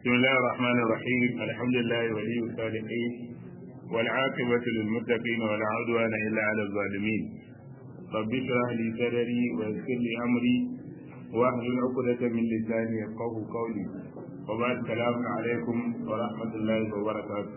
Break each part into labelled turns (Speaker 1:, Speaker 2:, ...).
Speaker 1: بسم الله الرحمن الرحيم الحمد لله ولي الصالحين والعاقبة للمتقين ولا عدوان إلا على الظالمين رب اشرح لي صدري ويسر لي أمري واحلل عقدة من لساني يفقه قولي وبعد السلام عليكم ورحمة الله وبركاته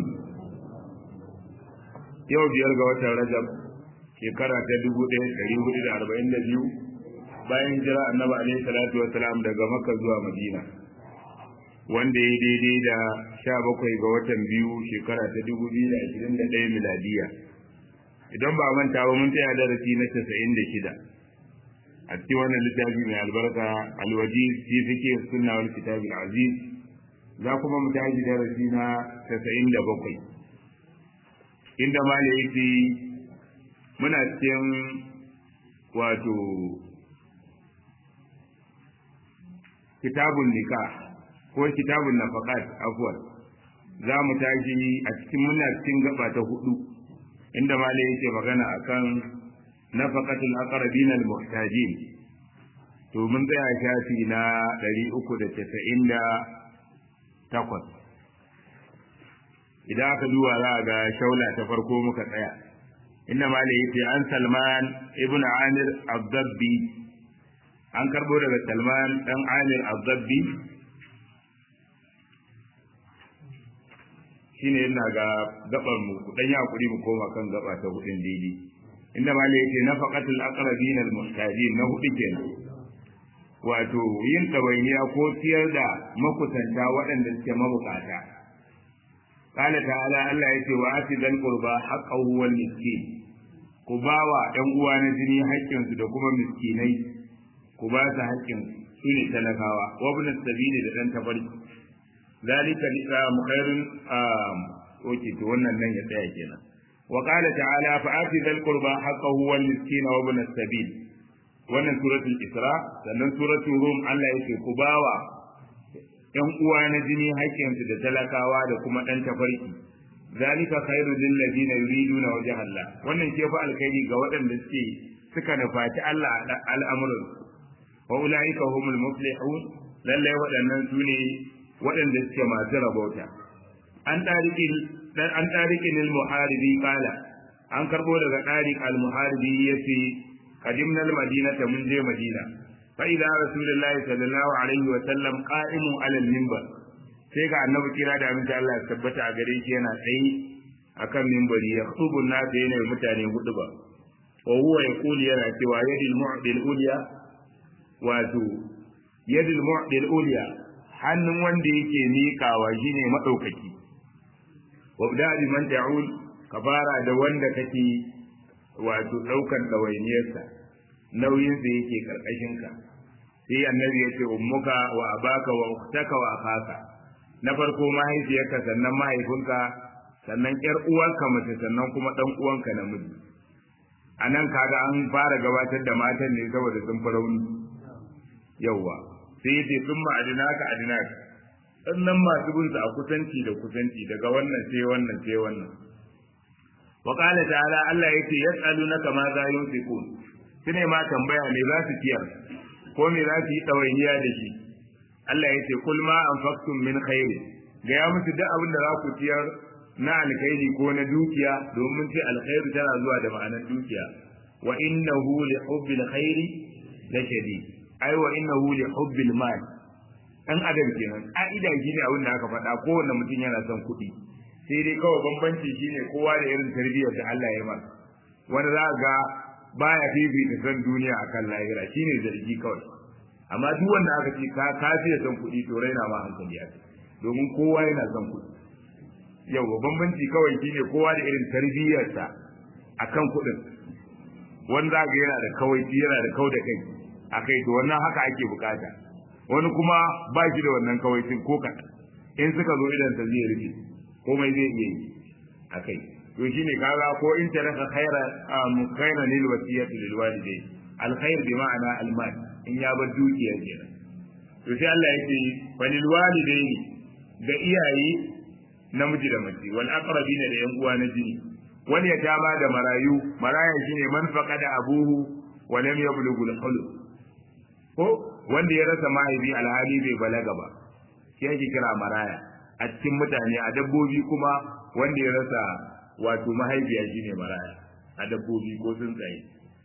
Speaker 1: yau biyar ga watan rajab shekara ta dubu ɗaya ɗari hudu da arba'in da biyu bayan jira annabi alaihi salatu wasalam daga makka zuwa madina wanda ya daidai da sha bakwai ga watan biyu shekara ta dubu biyu da ashirin da ɗaya miladiya idan ba manta ba mun tsaya darasi na casa'in da shida a cikin wannan littafi mai albarka alwaji fi fike sunna wal kitabil aziz za kuma mu tashi darasi na casa'in da bakwai inda mala yake muna cikin wato kitabun nikah ko kitabun nafaqat afwan za mu tashi a cikin muna cikin gaba ta hudu inda mala yake magana akan nafaqatul aqrabin al muhtajin to mun tsaya shafi na 398 idan aka duba za a ga shaula ta farko muka tsaya inda mala yace an salman ibn amir abdabbi an karbo daga salman dan amir abdabbi shine yana ga gabar mu dan ya hakuri mu koma kan gaba ta hudin daidai inda mala yace nafaqatul aqrabin al muhtajin na hudu kenan wato yin tawainiya ko ciyar da makusanta waɗanda suke mabukata قال تعالى الله يتي وآتي ذا القربى حقه والمسكين كباوا ɗan uwa na jini haƙƙinsu da kuma miskinai ku ba su haƙƙin su ne talakawa wa ibn sabili da ɗan tafarki zalika liqam khairun oke to wannan nan ya tsaya kenan wa qala ta'ala fa ati dhal qurba haqqahu wal miskin wa ibn sabil wannan suratul isra sannan suratul rum Allah yake ku bawa ‘yan uwa na jini haƙƙinsu da talakawa da kuma ɗan tafarki, zalika khairu lil ladina yuriduna wajha Allah wannan ke fa alkhairi ga waɗanda suke suka nufaci Allah al'amuran wa ulaika humul muflihun lalle waɗannan su ne waɗanda suke masu rabauta an tariqin dan an tariqin al muharibi qala an karbo daga tariq al muharibi yace qadimna al madinata mun je madina فإذا رسول الله صلى الله عليه وسلم قائم على المنبر sai ga annabi kira da aminci Allah ya tabbata a gare shi yana tsaye akan mimbari ya khutubu nas yana mutane hudu ba wa huwa yaqulu yana cewa yadil mu'dil ulya wato yadil mu'dil ulya hannun wanda yake miƙawa shine madaukaki wa bida bi man ta'ul ka fara da wanda kake wato daukan dawainiyarsa nauyin da yake karkashin ka sai annabi ya ce ummuka wa abaka wa ukhtaka wa akhaka na farko mahaifiyarka sannan mahaifinka sannan yar uwanka mace sannan kuma dan uwanka namiji anan kaga an fara gabatar da matan ne saboda sun fi rauni yawwa sai ya ce sun ma'adinaka adinaka sannan masu bin a kusanci da kusanci daga wannan sai wannan sai wannan wa qala ta'ala Allah yace yas'alunaka ma za yunfiqun sune ma tambaya me za su ciyar ko me za su yi ɗawainiya da shi Allah ya ce kul ma anfaqtum min khairi ga ya musu duk abin da za ku ciyar na alkhairi ko na dukiya domin ce alkhairu tana zuwa da ma'anar dukiya wa innahu li hubbil khairi la shadid ai wa innahu li hubbil mal dan adam kenan ka'ida shine abin da aka faɗa kowanne mutum yana son kuɗi sai dai kawai bambanci shine kowa da irin tarbiyyar da Allah ya masa wani za ga baya fifita san duniya akan lahira shine zargi kawai amma duk wanda aka ce ka kafiya san kuɗi to raina ma hankali aka domin kowa yana son kuɗi yau bambanci kawai shine kowa da irin tarbiyyarsa akan kuɗin wani za ga yana da kawai yana da kau da kai akai to wannan haka ake bukata wani kuma ba shi da wannan kawaicin ko kaɗan in suka zo idan ta zai rufe komai zai iya yi akai to shine kaga ko in taraka khaira khaira lil wasiyati lil walidai al khair bi ma'ana al mal in ya bar dukiya kenan to sai Allah yake walil walidai ga iyaye namiji da mace wal aqrabina da yan uwa na jini wani ya tama da marayu maraya shine man faqada abuhu wa lam yablughu al hulum ko wanda ya rasa mahaifi alhali bai balaga ba shi ake kira maraya a cikin mutane a dabbobi kuma wanda ya rasa wato mahaifiya shine maraya a dabbobi ko tsuntsaye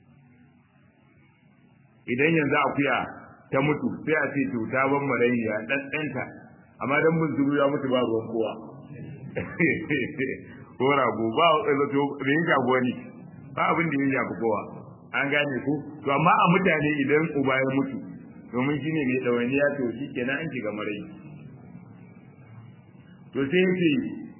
Speaker 1: idan yanzu akuya ta mutu sai a ce to ta ban marayya dan ɗanta amma dan mun ya mutu ba ruwan kowa ko rago ba zato da yin jago ne ba abin da ya shafi kowa an gane ku to amma a mutane idan uba ya mutu domin shi ne mai ɗawainiya to shi kenan an shiga marai to sai yake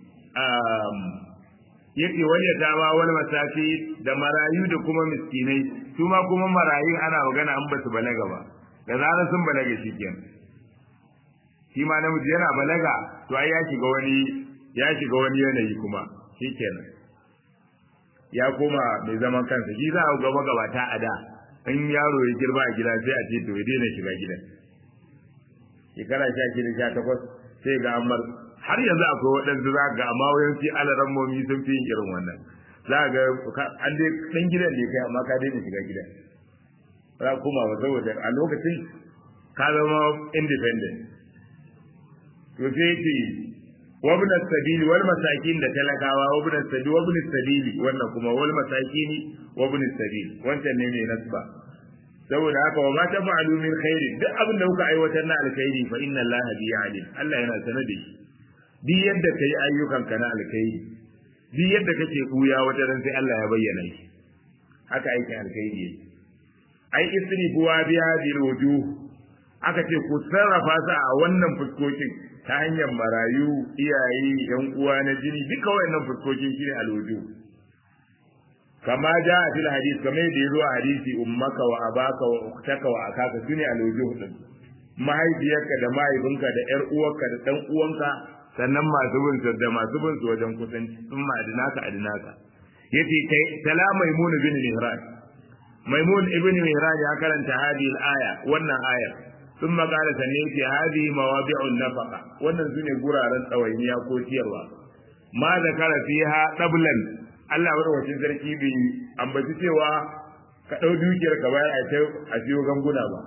Speaker 1: yake wani ya dama wani mataki da marayu da kuma miskinai su ma kuma marayun ana magana an basu balaga ba da zarar sun balaga shi kenan shi ma namiji yana balaga to ai ya shiga wani ya shiga wani yanayi kuma shi kenan ya koma mai zaman kansa shi za a ga magabata a da in yaro ya girma a gida sai a ce to ya daina shiga gidan shekara sha shida sha takwas sai ga amar har yanzu akwai waɗansu za ga amma wayansu alarammomi sun fi yin irin wannan za ga an dai ɗan gidan ne kai amma ka daina shiga gidan za kuma ba saboda a lokacin ka zama independent to sai ce wabna sabili wal masakin da talakawa wabna sabili wabna sabili wannan kuma wal masakini wabna sabili wancan ne mai nasba saboda haka wa ma tafa'alu min khairi duk abin da kuka aiwatar na alkhairi fa inna Allah bi alim Allah yana sanar da shi duk yadda kai ayyukan ka na alkhairi duk yadda kake kuya wata ran sai Allah ya bayyana shi haka aikin alkhairi yake ai isri buwa bi hadhihi alwujuh aka ce ku sarrafa su a wannan fuskokin ta hanyar marayu iyaye yan uwa na jini duka wayannan fuskokin shine alwujuh kama ja a fil hadis kamar da yazo a hadisi ummaka wa abaka wa uktaka wa akaka sune alwujuh din mahaifiyarka da mahaifinka da yar uwarka da dan uwanka sannan masu bin da masu bin su wajen kusanci sun ma adinaka adinaka yace kai salam maimun bin mihran maimun ibn mihran ya karanta hadhihi al-aya wannan aya ثم قال سنيتي هذه مواضع النفقة wannan sune guraren tsawainiya ko ciyarwa ma zakara fiha dablan Allah madaukakin sarki bai ambaci cewa ka dau dukiyar ka bayar a kai a siyo ganguna ba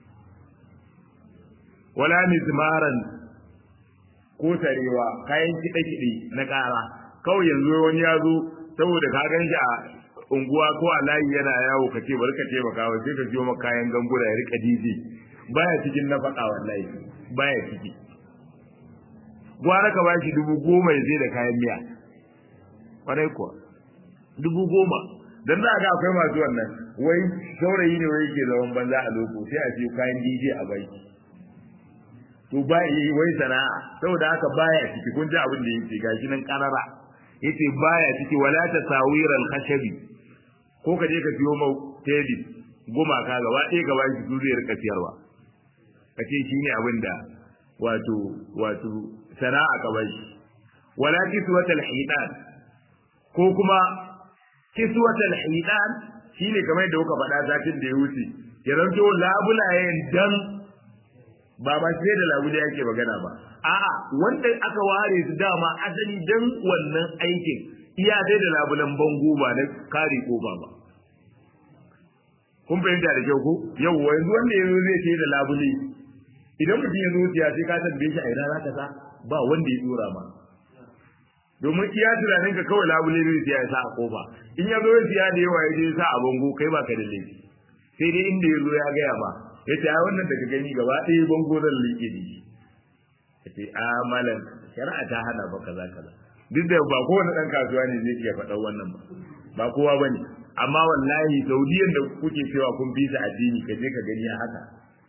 Speaker 1: wala mizmaran ko tarewa kayan kiɗe kiɗe na ƙara kawai yanzu wani ya zo saboda ka gan shi a unguwa ko a layi yana yawo ka ce bari ka taimaka wa sai ka siyo maka kayan ganguna ya rika DJ baya cikin nafaka wallahi baya ciki gwara ka bashi dubu goma ya zai da kayan miya kwarai kuwa dubu goma dan za ga akwai masu wannan wai saurayi ne wai ke zaman banza a loko sai a siyo kayan DJ a bai to ba yi wai sana'a saboda haka baya ciki kun ji abin da yake gashi nan karara yace baya ciki wala tasawiral khashabi ko ka je ka siyo mau tebi gumaka gaba ɗaya gaba shi su zai rika siyarwa ka ce shi ne abin da wato wato sana'a ka bai wala kiswatal hidan ko kuma kiswatal hidan shine kamar da kuka faɗa satin da ya wuce ya zanto labulayen dan ba ba sai da labule yake magana ba a'a wanda aka ware su dama asali dan wannan aikin iya sai da labulan bango ba na kare kofa ba kun fahimta da kyau ko yau yanzu wanda ya zo zai ce da labule idan mutum ya zo siya sai ka tambaye shi a ina zaka sa ba wanda ya dora ma domin iya tunanin ka kawai labule zai siya ya sa a kofa in ya zo ya siya da yawa ya je sa a bango kai ba ka da laifi sai dai inda ya zo ya gaya ma ya ce a wannan daga gani gaba ɗaya bango zan liƙe da shi ya ce a malam shari'a ta hana ba kaza kaza duk da ba kowane ɗan kasuwa ne zai iya faɗan wannan ba ba kowa ba ne amma wallahi saudiyan da kuke cewa kun fi ta addini ka je ka gani a haka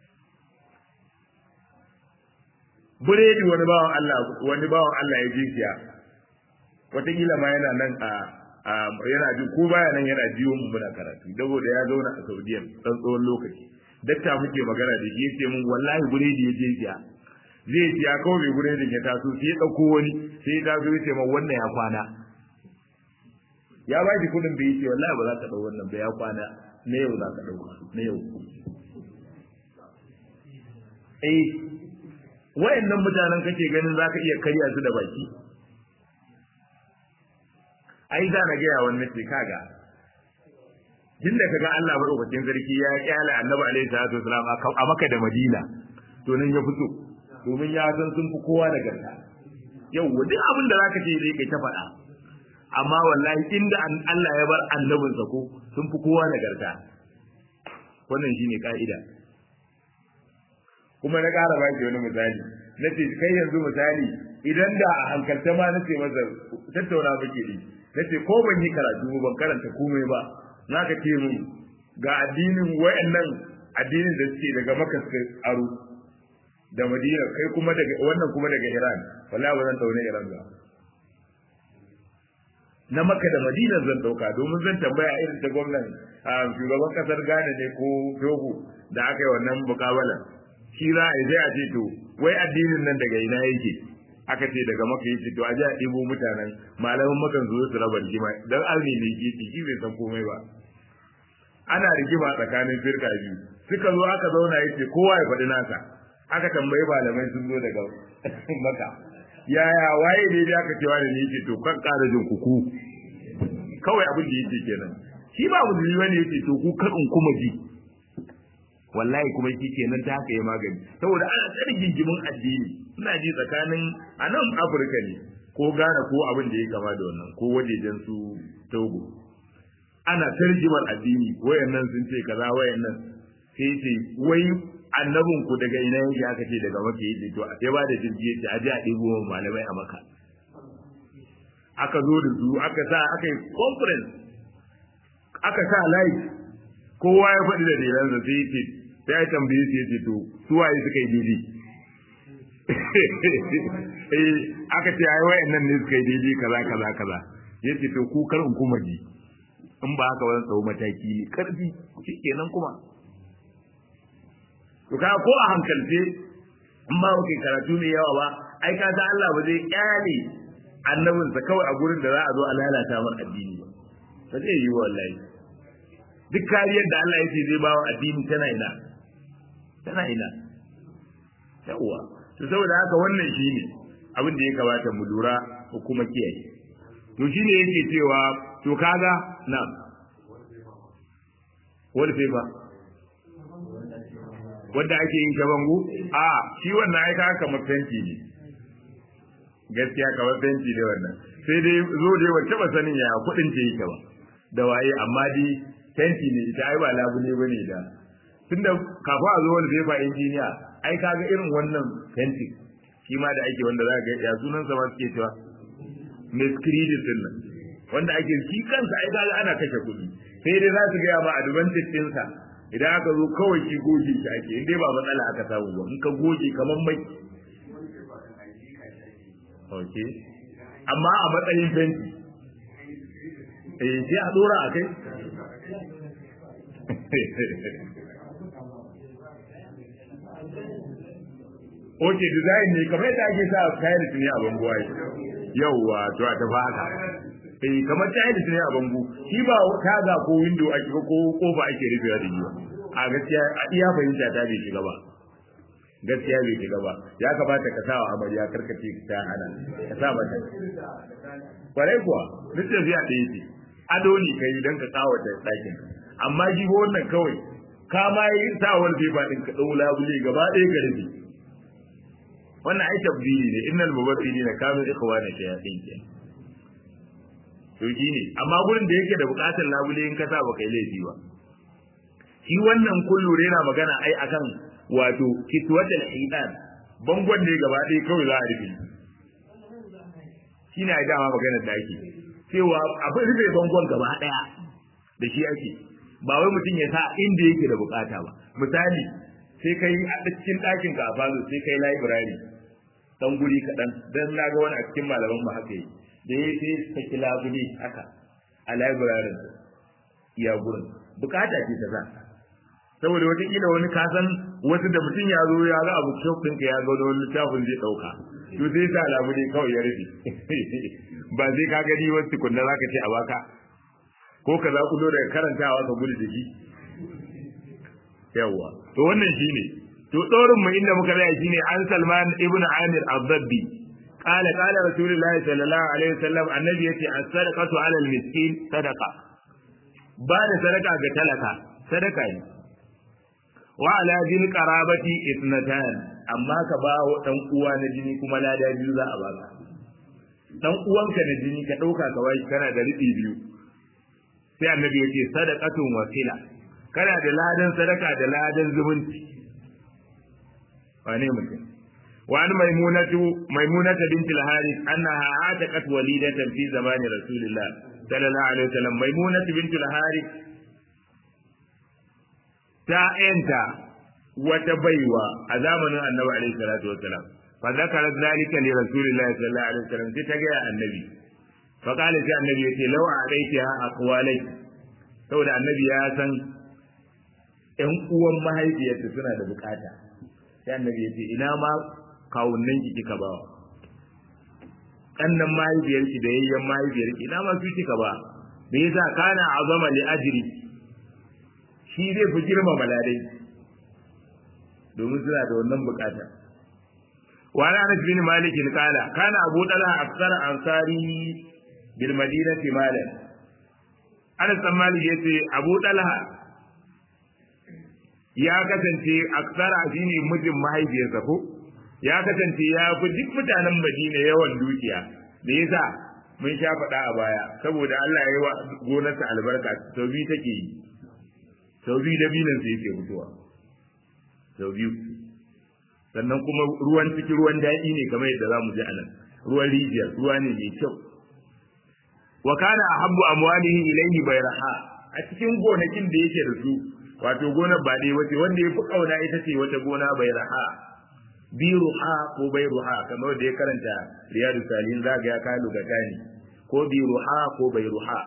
Speaker 1: buredi wani bawan Allah wani bawan Allah ya je siya wataƙila ma yana nan a yana ji ko baya nan yana jiyo mu muna karatu saboda ya zauna a saudiyan dan tsawon lokaci dakta muke magana da shi yace mun wallahi buredi ya je siya zai siya kawai mai buredin ya taso sai ya ɗauko wani sai ya taso ya ce ma wannan ya kwana ya ba shi kudin bai ce wallahi ba za ka dau wannan ba ya kwana na yau za ka dauka na yau eh wayannan mutanen kake ganin za ka iya karya su da baki ai za na gaya wannan ce kaga tun da kaga Allah madaukakin sarki ya kyale annabi alaihi salatu wasalam a maka da madina to nan ya fito domin ya san sun fi kowa nagarta yau duk abin da zaka ce zai kai ta faɗa amma wallahi inda Allah ya bar annabinsa ko sun fi kowa nagarta wannan shine ka'ida kuma na ƙara baki wani misali na ce kai yanzu misali idan da a hankalta ma na ce masa tattauna muke ne na ce ko ban yi karatu ban karanta komai ba na ka ce mun ga addinin wayannan addinin da suke daga maka suka aro da madina kai kuma daga wannan kuma daga iran wallahi ba zan tauna iran ba na maka da madina zan dauka domin zan tambaya irin ta gwamnan shugaban kasar ghana ne ko togo da aka yi wannan mukabala shi za a sai a ce to wai addinin nan daga ina yake aka ce daga maka yake to a ji a ɗibo mutanen malaman makan zo su raba rigima dan arni ne ke shi bai san komai ba ana rigima tsakanin firka biyu suka zo aka zauna yace kowa ya faɗi nasa aka tambayi malamai sun zo daga maka yaya waye ne da aka cewa da ni yake to kan ƙara jin kuku kawai abin da yake kenan shi ba musulmi bane yake to ku kan kuma ji wallahi kuma shi kenan ta haka ya magani saboda ana tsari gingimin addini ina ji tsakanin a nan afirka ne ko gane ko abin da ya kama da wannan ko wajejen su togo ana tarjimar addini wayannan sun ce kaza wayannan sai ce wai annabin ku daga ina yake aka ce daga maka yake to a sai ba da jirgi yace a ji a ɗebo malamai a maka aka zo da su aka sa aka yi conference aka sa live kowa ya faɗi da dalilansa sai yace sai ya tambaye su yace to su waye suka yi daidai eh aka ce ai wayannan ne suka yi daidai kaza kaza kaza yace to ku kar in kuma ji in ba haka wannan tsawo mataki ne karfi shikenan kuma to ka ko a hankalce in ba kai karatu ne yawa ba ai ka ga Allah ba zai kyale annabinsa kawai a gurin da za a zo a lalata mar addini ba ba zai yi wallahi duk kariyar da Allah yake zai bawa addini tana ina tana ina yawa to saboda haka wannan shine abin da ya kamata mu lura ko kuma kiyaye to shine yake cewa to kaga na wal fa wanda ake yin shabangu a shi wannan aika kamar fenti ne gaskiya kamar fenti ne wannan sai dai zo dai wacce ba sanin ya kudin ce yake ba da waye amma dai fenti ne ita ai ba labule bane da tunda kafa a zo wani zai fa injiniya ai kaga irin wannan fenti shi ma da ake wanda za ga ya sunan sa ma suke cewa mescridis din nan wanda ake shi kansa ai kaga ana kashe kuɗi sai dai za su ga ma advantage din sa idan aka zo kawai shi goge shi ake in dai ba matsala aka samu ba in ka goge kamar mai okay amma a matsayin fenti eh sai a dora a kai Oke design ne kamar yadda ake sa tiles ne a bango ai. Yawwa to a tafi haka. Eh kamar tiles ne a bango. Shi ba taga ko window ake ko kofa ake rufewa da shi ba. A gaskiya a iya fahimta ta bai shiga ba. Gaskiya bai shiga ba. Ya kamata ka sawa amarya karkace ta hana. Ka sa mata. Kwarai kuwa, duk tafiya ɗaya ce. Ado ne kai don ka kawata ɗakin. Amma shi wannan kawai ka ma yi sawar fefa ɗin ka ɗau labule gaba ɗaya ka rufe. wannan ai tabdili ne innal mubassirina kanu ikhwana shayatin ke to ne amma gurin da yake da bukatar labule in ka sa ba kai laifi ba shi wannan kullu yana magana ai akan wato kitwatul hidan bangon ne gaba ɗaya kawai za a rufe shi ne a dama maganar da ake cewa abin rufe bangon gaba ɗaya da shi ake ba wai mutum ya sa inda yake da bukata ba misali sai kai a cikin ɗakin ka a falo sai kai library dan guri kaɗan dan na ga wani a cikin malaman mu haka yi da ya sai saki labule haka a library iya gurin bukata ce ta sa saboda wataƙila wani kasan wasu da mutum ya zo ya ga abu shop ɗinka ya ga wani littafin zai ɗauka to sai sa labule kawai ya rufe ba sai ka gani wasu tukunna za ka ce a baka ko ka za ku zo daga karantawa ka gudu da shi yawwa to wannan shine to dorin mu inda muka tsaya shine an Salman ibn Amir az-Zabbi qala qala Rasulullah sallallahu alaihi wasallam annabi yace as-sadaqatu 'ala al-miskin sadaqa ba da sadaka ga talaka sadaka ne wa ala dhil qarabati ithnatan amma ka ba wa dan uwa na jini kuma lada biyu za a baka dan uwanka na jini ka dauka ka bai kana da riɗi biyu sai annabi ya ce sadaqatun wasila kana da ladan sadaka da ladan zumunci wane mutum وعن ميمونة ميمونة بنت الحارث أنها عاتقت وليدة في زمان رسول الله صلى الله عليه وسلم ميمونة بنت الحارث تأنت وتبيوى أزامن النبي عليه الصلاة والسلام فذكرت ذلك لرسول الله صلى الله عليه وسلم تتجاه النبي فقال في النبي لو عليتها أقوالي saboda annabi ya san ƴan uwan mahaifiyarta suna da bukata sai annabi ya ce ina ma kawunnan ki kika bawa kannan mahaifiyarki da yayyan mahaifiyarki ina ma su kika ba me yasa kana azama li ajri shi zai fi girma maladai domin suna da wannan bukata wa ana anas bin malik kala kana abu dala aksara ansari bil madinati malan anas bin malik yace abu dala ya kasance aksara shine mijin mahaifiyarsa ko ya kasance ya fi duk mutanen Madina yawan dukiya me yasa mun sha faɗa a baya saboda Allah ya yi wa gonarsa albarka sau biyu take yi sau biyu dabinan sai yake mutuwa sau biyu sannan kuma ruwan ciki ruwan daɗi ne kamar yadda za mu ji a nan ruwan rijiya ruwa ne mai kyau wa kana ahabbu amwalihi ilayhi bayraha a cikin gonakin da yake da su wato gonar ba dai wace wanda ya fi kauna ita ce wata gona bayraha biruha ko bayruha kamar da ya karanta riyadu salihin zaga ya kai lugatani ko biruha ko bayruha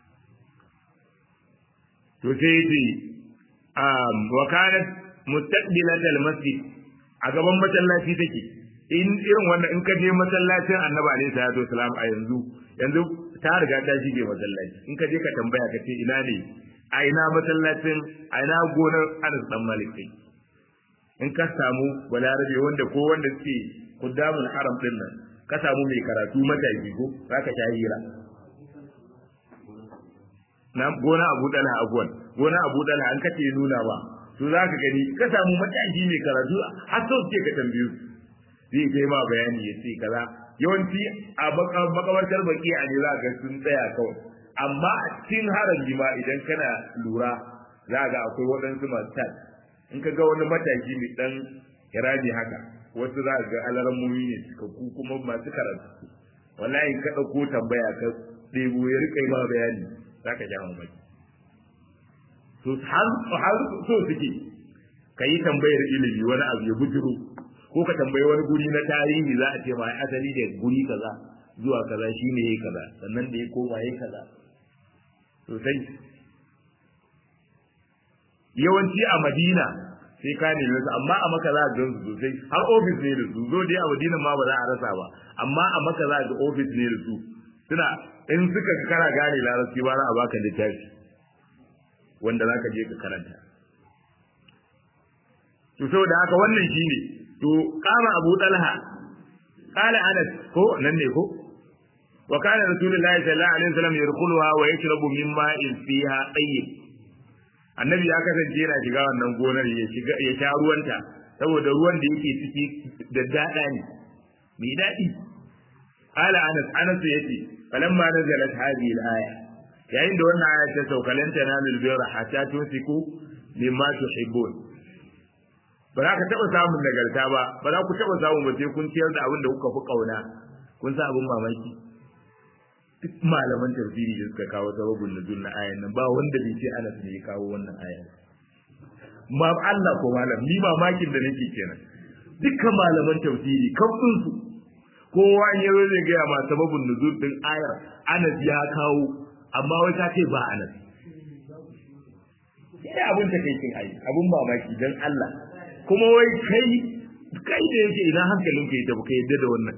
Speaker 1: to sai yace um wa kanat mustaqbilat al-masjid a gaban masallaci take in irin wannan in ka je masallacin annabi alaihi salatu wasalam a yanzu yanzu ta riga ta shige masallaci in ka je ka tambaya ka ce ina ne a ina masallacin a ina gonar Anas dan Malik kai in ka samu balarabe wanda ko wanda suke kuddamul haram din nan ka samu mai karatu mataki ko zaka sha hira na gona Abu Dala Abuwan gona Abu Dala an kace nuna ba to zaka gani ka samu mataki mai karatu har so suke ka tambaye zai kai ma bayani ya ce kaza yawanci a makabartar baki a ne za ga sun tsaya kawai amma a cikin haraji ma idan kana lura za ga akwai waɗansu masu tat in ka ga wani mataki mai ɗan kiraji haka wasu za ga alarammomi ne cikakku kuma masu karatu wallahi ka ɗauko tambaya ka ɗebo ya rika ma bayani za ka ja mamaki to har so suke ka yi tambayar ilimi wani abu ya bujiro ko ka tambayi wani guri na tarihi za a ce ma asali da guri kaza zuwa kaza shine yayi kaza sannan da ya koma yayi kaza sosai yawanci a Madina sai ka nemi su amma a maka za a gan su sosai har ofis ne da su zo dai a Madina ma ba za a rasa ba amma a maka za ga ofis ne da su suna in suka kana gane larabci ba za a baka littafi wanda za ka je ka karanta to saboda haka wannan shine to kama Abu Talha qala Anas ko nan ne ko wa kana Rasulullahi sallallahu alaihi wasallam yadkhuluha wa yashrabu min ma'in fiha tayyib annabi ya kasance yana shiga wannan gonar ya shiga ya sha ruwanta saboda ruwan da yake ciki da dada ne mai dadi qala Anas Anas yace falamma nazalat hadhihi al-aya yayin da wannan aya ta sauka lan tanalul birra hatta tunfiku mimma tuhibbun ba za ka taɓa samun nagarta ba ba za ku taɓa samun ba sai kun ciyar da abin da kuka fi ƙauna kun sa abin mamaki duk malaman tafsiri da suka kawo sababin nuzul na ayan nan ba wanda bai ce Anas ne ya kawo wannan ayan ma Allah ko malam ni mamakin da nake kenan dukkan malaman tafsiri kafin su kowa in yazo zai ga ma sababin nuzul din ayar Anas ya kawo amma wai ka ce ba Anas sai abin ta kai kin ayi abin mamaki dan Allah kuma wai kai kai da yake idan hankalin ka yadda baka yadda da wannan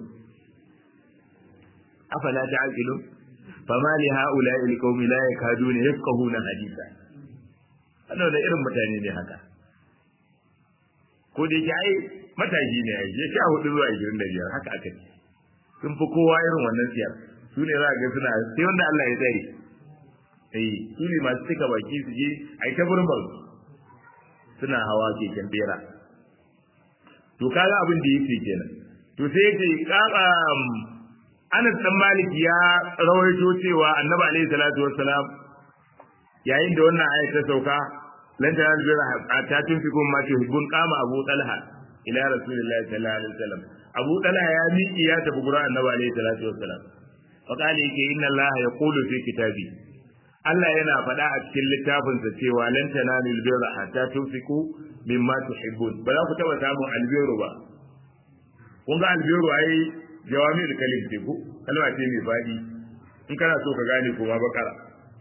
Speaker 1: afala ta'qilun fama li haula il qaumi la yakaduna yafqahuna hadisa wannan da irin mutane ne haka ko da yake ai matashi ne ai ya sha hudu zuwa 25 haka aka ce sun fi kowa irin wannan siyar su ne za ga suna sai wanda Allah ya tsare eh su ne masu cika baki su je ai ta burbar suna hawa keken bera to kaga abin da yake kenan to sai yake kaba Anas dan Malik ya rawaito cewa Annabi alaihi salatu wassalam yayin da wannan ayat ta sauka lan ta albira ta tunfikum ma tuhibbun qama Abu Talha ila Rasulillahi sallallahu alaihi wasallam Abu Talha ya miƙi ya tafi gurin Annabi alaihi salatu wassalam fa qala yake inna Allah yaqulu fi kitabi Allah yana faɗa a cikin littafinsa cewa lan tanalul birra hatta tunfiqu mimma tuhibbun ba za ku taba samun albiru ba kun ga albiru ai jawami da kalim ce ko kalma ce mai faɗi in kana so ka gane kuma bakara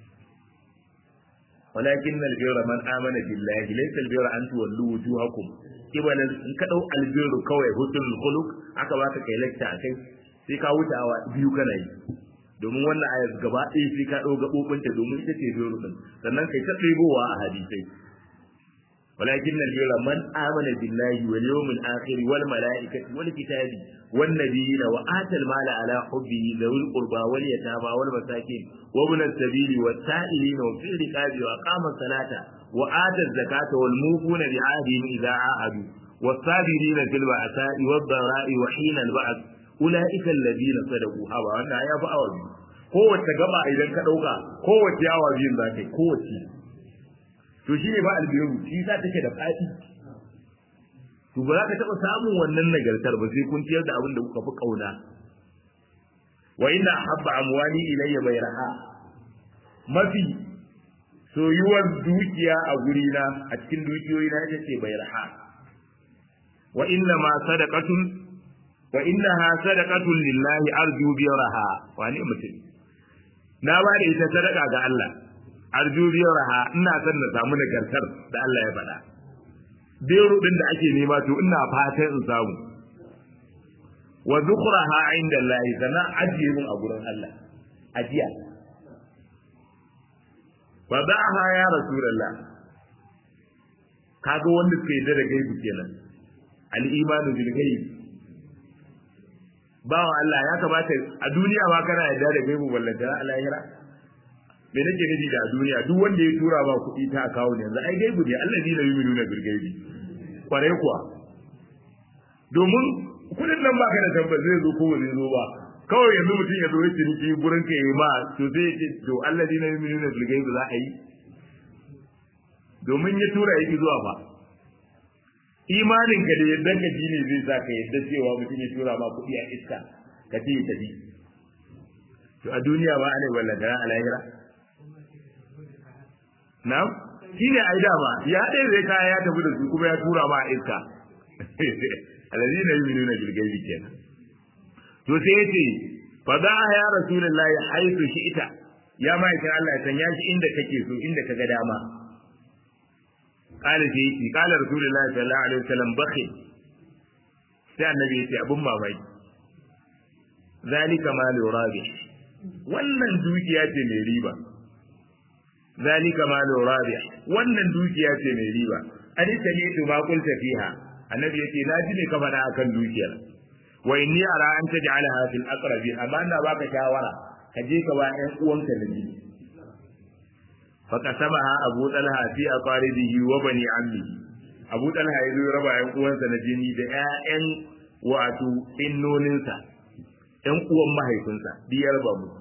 Speaker 1: ولكن البر من آمن بالله ليس البر أن تولوا وجوهكم قبل in ka dau albiru kawai husnul khuluq aka baka kai lecture akai sai ka wuce awa biyu kana yi domin wannan ayat gaba ɗaya sai ka ɗau gaɓoɓinta domin ita ce biyu din sannan kai ta ɗebowa a hadisai ولكن البر من آمن بالله واليوم الآخر والملائكة والكتاب والنبيين وآتى المال على حبه ذوي القربى واليتامى والمساكين وابن السبيل والسائلين وفي الرقاب وأقام الصلاة وآتى الزكاة والموفون بعهدهم إذا عاهدوا والصابرين في البأساء والضراء وحين البعث أولئك الذين صدقوا هذا وأنا يا فأوي kowace gaba idan ka ɗauka kowace yawa biyun za ka yi kowace to shi ne ba albiru shi sa take da faɗi to ba za ka taɓa samun wannan nagartar ba sai kun ciyar da abin da kuka fi ƙauna wa inna habba amwali ilayya bayraha mafi soyuwar dukiya a gurina a cikin dukiyoyi na ita ce bayraha wa inna ma sadaqatun wa innaha sadaqatun lillahi arju biyaraha wani mutum na ba da ita sadaka ga Allah arju biyaraha ina son na samu nagartar da Allah ya faɗa biro din da ake nema to ina fatan in samu wa dhukraha inda Allah sana ajiye mun a gurin Allah ajiya wa da'aha ya rasulullah kaga wanda suka yi da gaibu kenan al-imanu bil ghaib bawan Allah ya kamata a duniya ma kana yarda da gaibu ballanta a lahira me nake nufi da a duniya duk wanda ya tura ba kuɗi ta kawo ne yanzu ai gaibu ne Allah ne yi nuna birgaibi kwarai kuwa domin kuɗin nan ba ka da tabbas zai zo ko ba zai zo ba kawai yanzu mutum ya zo ya ciniki gurin ka yi ma to zai ce to Allah ne yi nuna birgaibi za a yi domin ya tura yaki zuwa fa imanin ka da yadda ka ji ne zai sa ka yadda cewa mutum ya tura ma kuɗi a iska ka ce ya tafi to a duniya ma ana wallata a lahira Na'am? Shi ne ai dama, ya ɗaya zai kaya ya tafi da su kuma ya tura ma a iska. Alazi na yi minuna bilgaibi kenan. To sai ya ce, fa za a ya Rasulullahi haitu shi ita, ya ma'aikin Allah ya sanya shi inda kake so, inda ka ga dama. Kala sai yake, kala Rasulullahi sallallahu alaihi wasallam bakhil. Sai annabi ya ce abun mamaki. Zalika malu rabi. Wannan dukiya ce mai riba. zalika malu rabi wannan dukiya ce mai riba ani sami'tu ma qulta fiha annabi yace na ji ne ka faɗa akan dukiyar wa inni ara an taj'alaha fil aqrabi amma ina baka shawara ka je ka ba ƴan uwanka da ji fa kasamaha abu talha fi aqaribihi wa bani ammihi abu talha ya zo raba ƴan uwansa na jini da ƴaƴan wato innoninsa ƴan uwan mahaifinsa biyar ba mu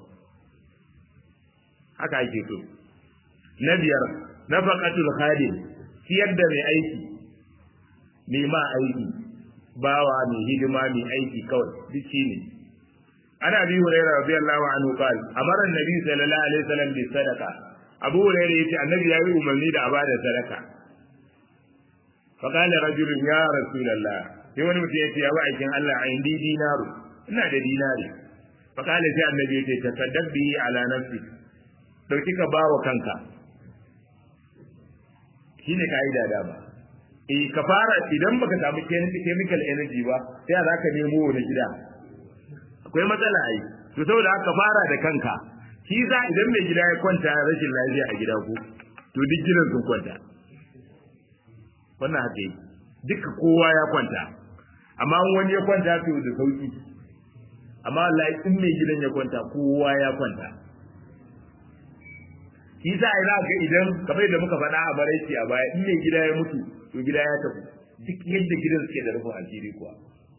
Speaker 1: haka ake so na biyar nafaqatul khadim ciyar da mai aiki mai ma aiki bawa mai hidima mai aiki kawai duk shine ana bi hurairah radiyallahu anhu qal amara annabi sallallahu alaihi wasallam bi sadaqa abu hurairah yace annabi ya yi umarni da abada sadaka fa qala rajulun ya rasulullah sai wani mutum yace ya ba aikin Allah a indi dinaru ina da dinari fa qala sai annabi yace tasaddaq bihi ala nafsi dauki ka bawa kanka shine ka'ida dama eh ka fara idan baka samu chemical energy ba sai za ka nemo wani gida akwai matsala ai to saboda haka fara da kanka shi za idan mai gida ya kwanta rashin lafiya a gida ko to duk gidan sun kwanta wannan haka yi duka kowa ya kwanta amma wani ya kwanta to da sauki amma wallahi in mai gidan ya kwanta kowa ya kwanta shi sa ina ga idan kamar da muka faɗa a maraici a baya in mai gida ya mutu to gida ya tafi duk yadda gidan suke da rufin asiri kuwa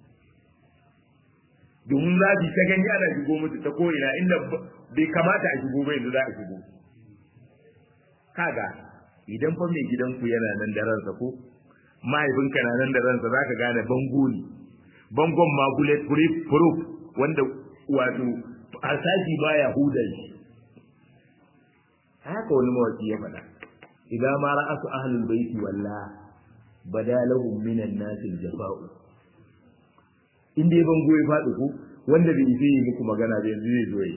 Speaker 1: domin za su ta gani ana shigo musu ta ko'ina inda bai kamata a shigo ba yanzu za a shigo kaga idan fa mai gidanku yana nan da ransa ko mahaifinka na nan da ransa za ka gane bango ne bangon ma bullet proof wanda wato harsashi baya hudar shi haka wani mawaki ya faɗa idan ma ra'asu ahlul baiti walla bada lahum minan nasi jafa'u in dai bango ya faɗi ku wanda bai yi muku magana ba yanzu zai zo yi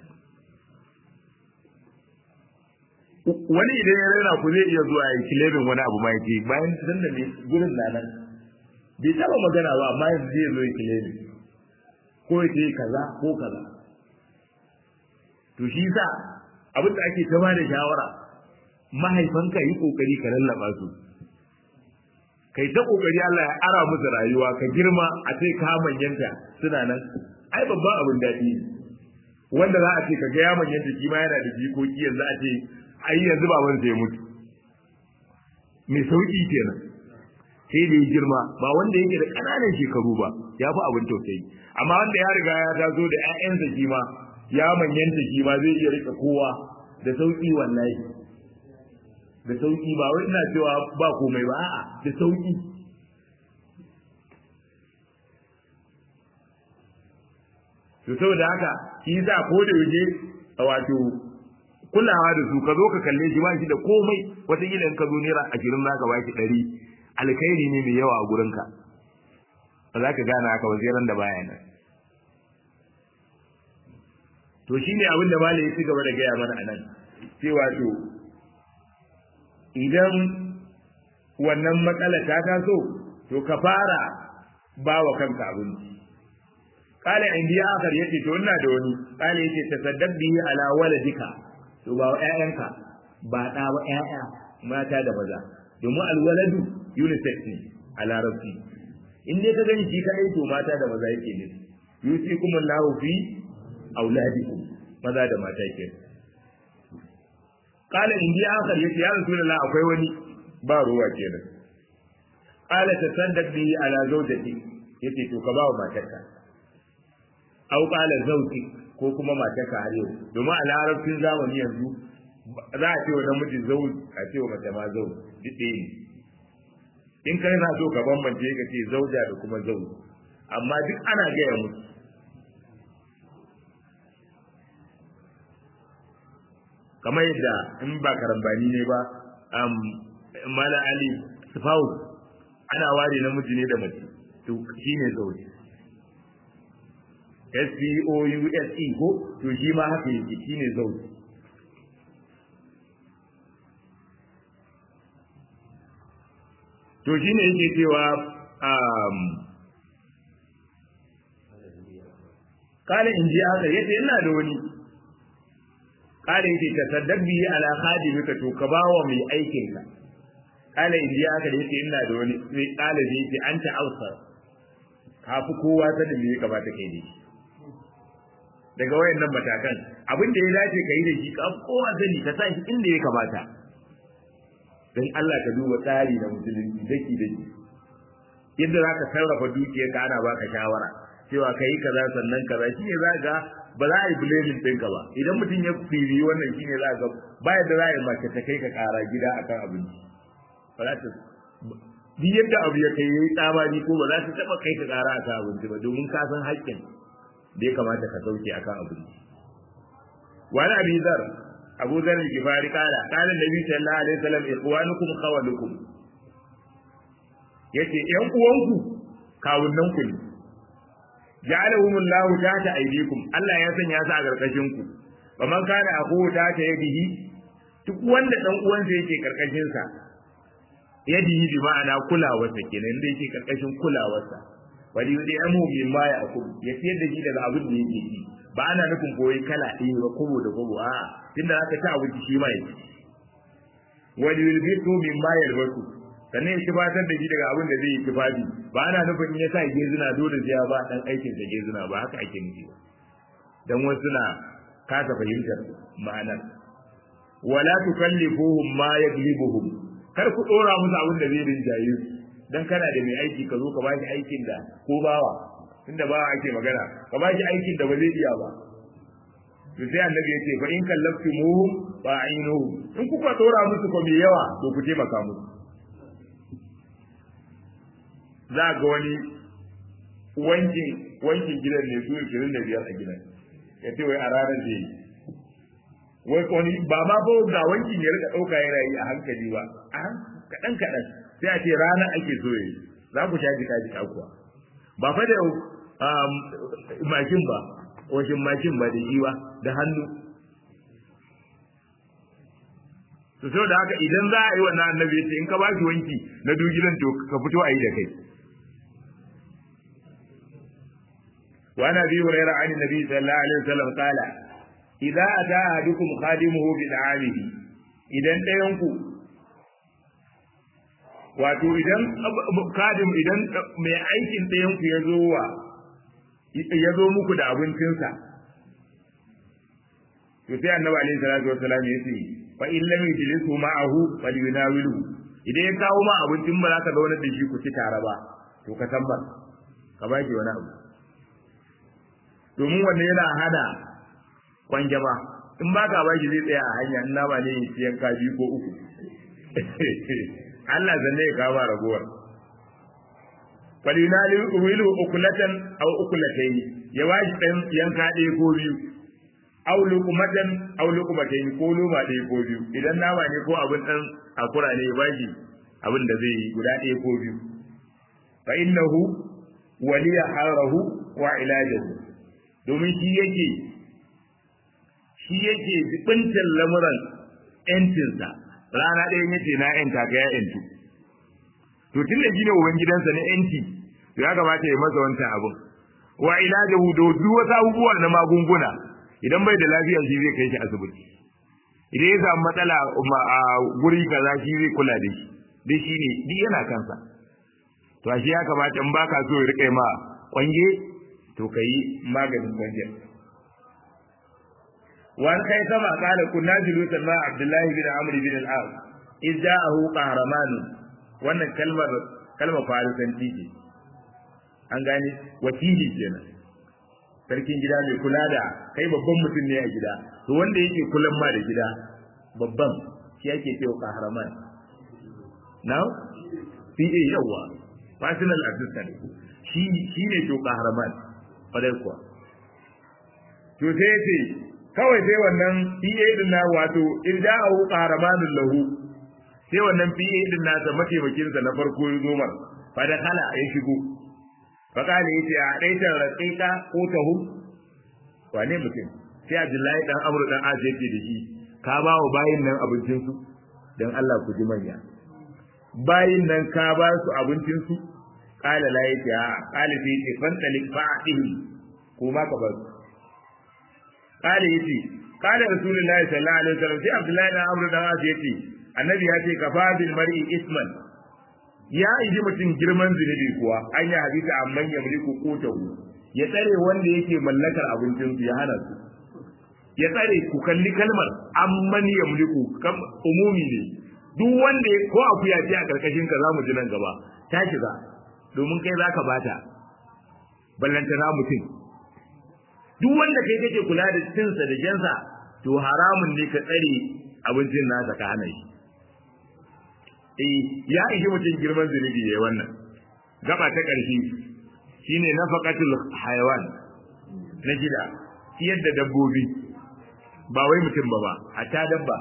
Speaker 1: wani idan ya rera ku zai iya zuwa ya kilebin wani abu ma yake bayan san da ne gurin na nan bai taba magana ba amma yanzu zai zo ya kilebin ko ya ce kaza ko kaza to shi sa abin da ake ta ba da shawara mahaifanka yi kokari ka lallaba su kai ta kokari Allah ya ara musu rayuwa ka girma a ce ka manyanta suna nan ai babban abin daɗi wanda za a ce ka ga ya manyanta shi ma yana da jikoki yanzu a ce ai yanzu baban sai mutu mai sauki kenan sai da girma ba wanda yake da ƙananan shekaru ba ya fi abin tausayi amma wanda ya riga ya taso da ƴaƴansa shi ma ya manyanta shi ma zai iya rika kowa da sauki wallahi da sauki ba wai ina cewa ba komai ba a'a da sauki to saboda haka shi yasa ko da yaje wato kulawa da su ka zo ka kalle shi ba shi da komai wata kila in ka zo naira ashirin za ka ba shi ɗari alkhairi ne mai yawa a gurinka ba za ka gane haka waziran da baya nan to shine abin da malai ya ci gaba da gaya mana a nan cewa to idan wannan matsala ta taso to ka fara ba wa kanka abinci kala indi akar yace to ina da wani kala yace tasaddaq bihi ala waladika to ba ƴaƴanka ba ɗa ba ƴaƴa mata da maza domin alwaladu unisex ne a larabci in dai ka gani shi kadai to mata da maza yake ne yusikum Allahu fi auladikum maza da mata ke qala in ji akhar yace ya rasulullah akwai wani ba ruwa kenan qala tasaddaq bi ala zawjati yace to ka ba wa matarka au qala zawji ko kuma matarka har yau domin a larabcin zamani yanzu za a ce wa namiji zauj a ce wa mace ma zauj duk ɗaya ne in kai na so ka bambance ka ce zauja da kuma zauj amma duk ana gaya musu kamar yadda in ba karambani ne ba mala ali sufau ana ware namiji ne da mace to shine zauji S P O U S E ko to shi ma haka yake shine zauji to shine yake cewa um kala in ji haka yace ina da wani kala yake ta saddabi ala khadimika to ka bawa mai aikin ka kala in ji haka yace ina da wani sai kala zai yace anta ausar ka fi kowa sanin me ya kamata kai ne daga wayannan matakan abin da ya dace ka yi da shi ka kowa sani ka sa shi inda ya kamata dan Allah ka duba tsari na musulunci daki daki yadda zaka sarrafa dukiyar ka ana baka shawara cewa kai kaza sannan kaza shine zaka ba za a yi blaming ɗinka ba idan mutum ya firi wannan shine za ga ba yadda za a yi mace ta kai ka ƙara gida akan abinci ba za ta duk yadda abu ya kai yayi tsamani ko ba za ta taɓa kai ka ƙara akan abinci ba domin ka san haƙƙin da ya kamata ka sauke akan abinci wani abi zar abu zar al-gifari kala kala nabi sallallahu alaihi wasallam ikhwanukum khawalukum yace yan uwanku kawunnan ku ne ja'alahum Allahu tahta aydikum Allah ya sanya su a karkashin ku wa man kana akhuhu tahta yadihi duk wanda dan uwansa yake karkashin sa yadihi bi ma'ana kulawarsa kenan da yake karkashin kulawarsa wali yudi amu min ma ya akul ya siyar da shi daga abin da yake ci ba ana nufin koyi kala ɗaya ba kobo da kobo a tunda aka ci abinci shi ma yake wali yulbisu min ma yalbasu sannan ya kifatar da shi daga abin da zai yi kifafi ba ana nufin ya sa gezuna dole sai ya ba dan aikin da gezuna ba haka ake nufi ba dan wasu na kasa fahimtar ma'anar wala tukallifuhum ma yaglibuhum kar ku dora musu abin da zai rinjaye su dan kana da mai aiki ka zo ka bashi aikin da ko bawa tunda bawa ake magana ka bashi aikin da ba zai iya ba to sai annabi ya ce fa in kallaftumu fa ainuhu in kuka dora musu ko mai yawa to ku taimaka musu za ga wani wankin wankin gidan ne su 25 a gidan ya ce wai a ranar da yi wai wani ba ma ba ga wankin ya rika ɗauka yana yi a hankali ba a kaɗan kaɗan sai a ce rana ake so yi za ku sha jika jika kuwa ba fa da mashin ba washin mashin ba da iwa da hannu to sau da haka idan za a yi wannan annabi ya ce in ka ba shi wanki na dugilan to ka fito a yi da kai وعن ابي هريره عن النبي صلى الله عليه وسلم قال اذا اتى احدكم خادمه بدعامه idan ɗayanku wato idan kadim idan mai aikin ɗayanku ya zo wa ya zo muku da abincinsa to sai annabi alaihi salatu wassalam ya ce fa in lam yajlisu ma'ahu falyunawilu idan ya kawo ma abincin ba za ka zauna da shi ku ci tare ba to ka tabbar ka ba shi wani abu domin wannan yana hada kwanjama in ba ka baki zai tsaya a hanya in nama ne siyan ka biyu ko uku Allah zanne ya kawo ragowar falinali wilu ukulatan aw ukulatayn ya washi dan yanka ɗaya ko biyu aw luqmatan aw luqmatayn ko loma ɗaya ko biyu idan nama ne ko abin dan akura ne ya bashi abin da zai yi guda ɗaya ko biyu fa innahu waliya harahu wa ilajahu domin shi yake shi yake jibintar lamuran ‘yancinsa rana ɗaya yace na ‘yanta ga ya ‘yantu to tun da gina uban gidansa na ‘yanci to ya kamata ya masa wancan abin wa ilajahu da duk wasu abubuwa na magunguna idan bai da lafiya shi zai kai shi asibiti idan ya samu matsala a guri kaza shi zai kula da shi dai shi ne duk yana kansa to ashe ya kamata in baka so ya rike ma kwange to ka yi maganin kwanjin wani kai sama kala kunna julusan ma abdullahi bin amr bin al-as iz ja'ahu qahraman wannan kalmar kalmar farisanci ce an gane wakili kenan sarkin gida mai kula da kai babban mutum ne a gida to wanda yake kulan ma da gida babban shi yake cewa qahraman now PA yawa personal assistant shi shi ne to qahraman fadai kuwa to sai ce kawai sai wannan PA din na wato irja'u qahramanul lahu sai wannan PA din nasa mataimakin sa na farko ya zo mar fa da kala ya shigo fa kale yace a daitan raqiqa ko tahu wane mutum sai Abdullahi dan Amr dan Az yake da shi ka ba wa bayin nan abincin su dan Allah ku ji manya bayin nan ka ba su abincin su kala la yace a kala sai yace fantalik fa'atihi ko ma ka ba su kala yace kala rasulullahi sallallahu alaihi wasallam sai Abdullahi dan Amr dan Az yace annabi ya ce kafa bil mar'i isman ya iji mutum girman zunubi kuwa an yi hadisi amman ya mulku kotahu ya tsare wanda yake mallakar abincin su ya hana su ya tsare ku kalli kalmar amman ya mulku kam umumi ne duk wanda ko akuya ce a karkashin ka zamu ji nan gaba ta shiga domin kai zaka bata ballantana mutum duk wanda kai kake kula da cinsa da jansa to haramun ne ka tsare abincin nasa ka hana shi eh ya ishi mutum girman zunubi yayi wannan gaba ta ƙarshe shine nafaqatul hayawan na gida ciyar da dabbobi ba wai mutum ba ba a ta dabba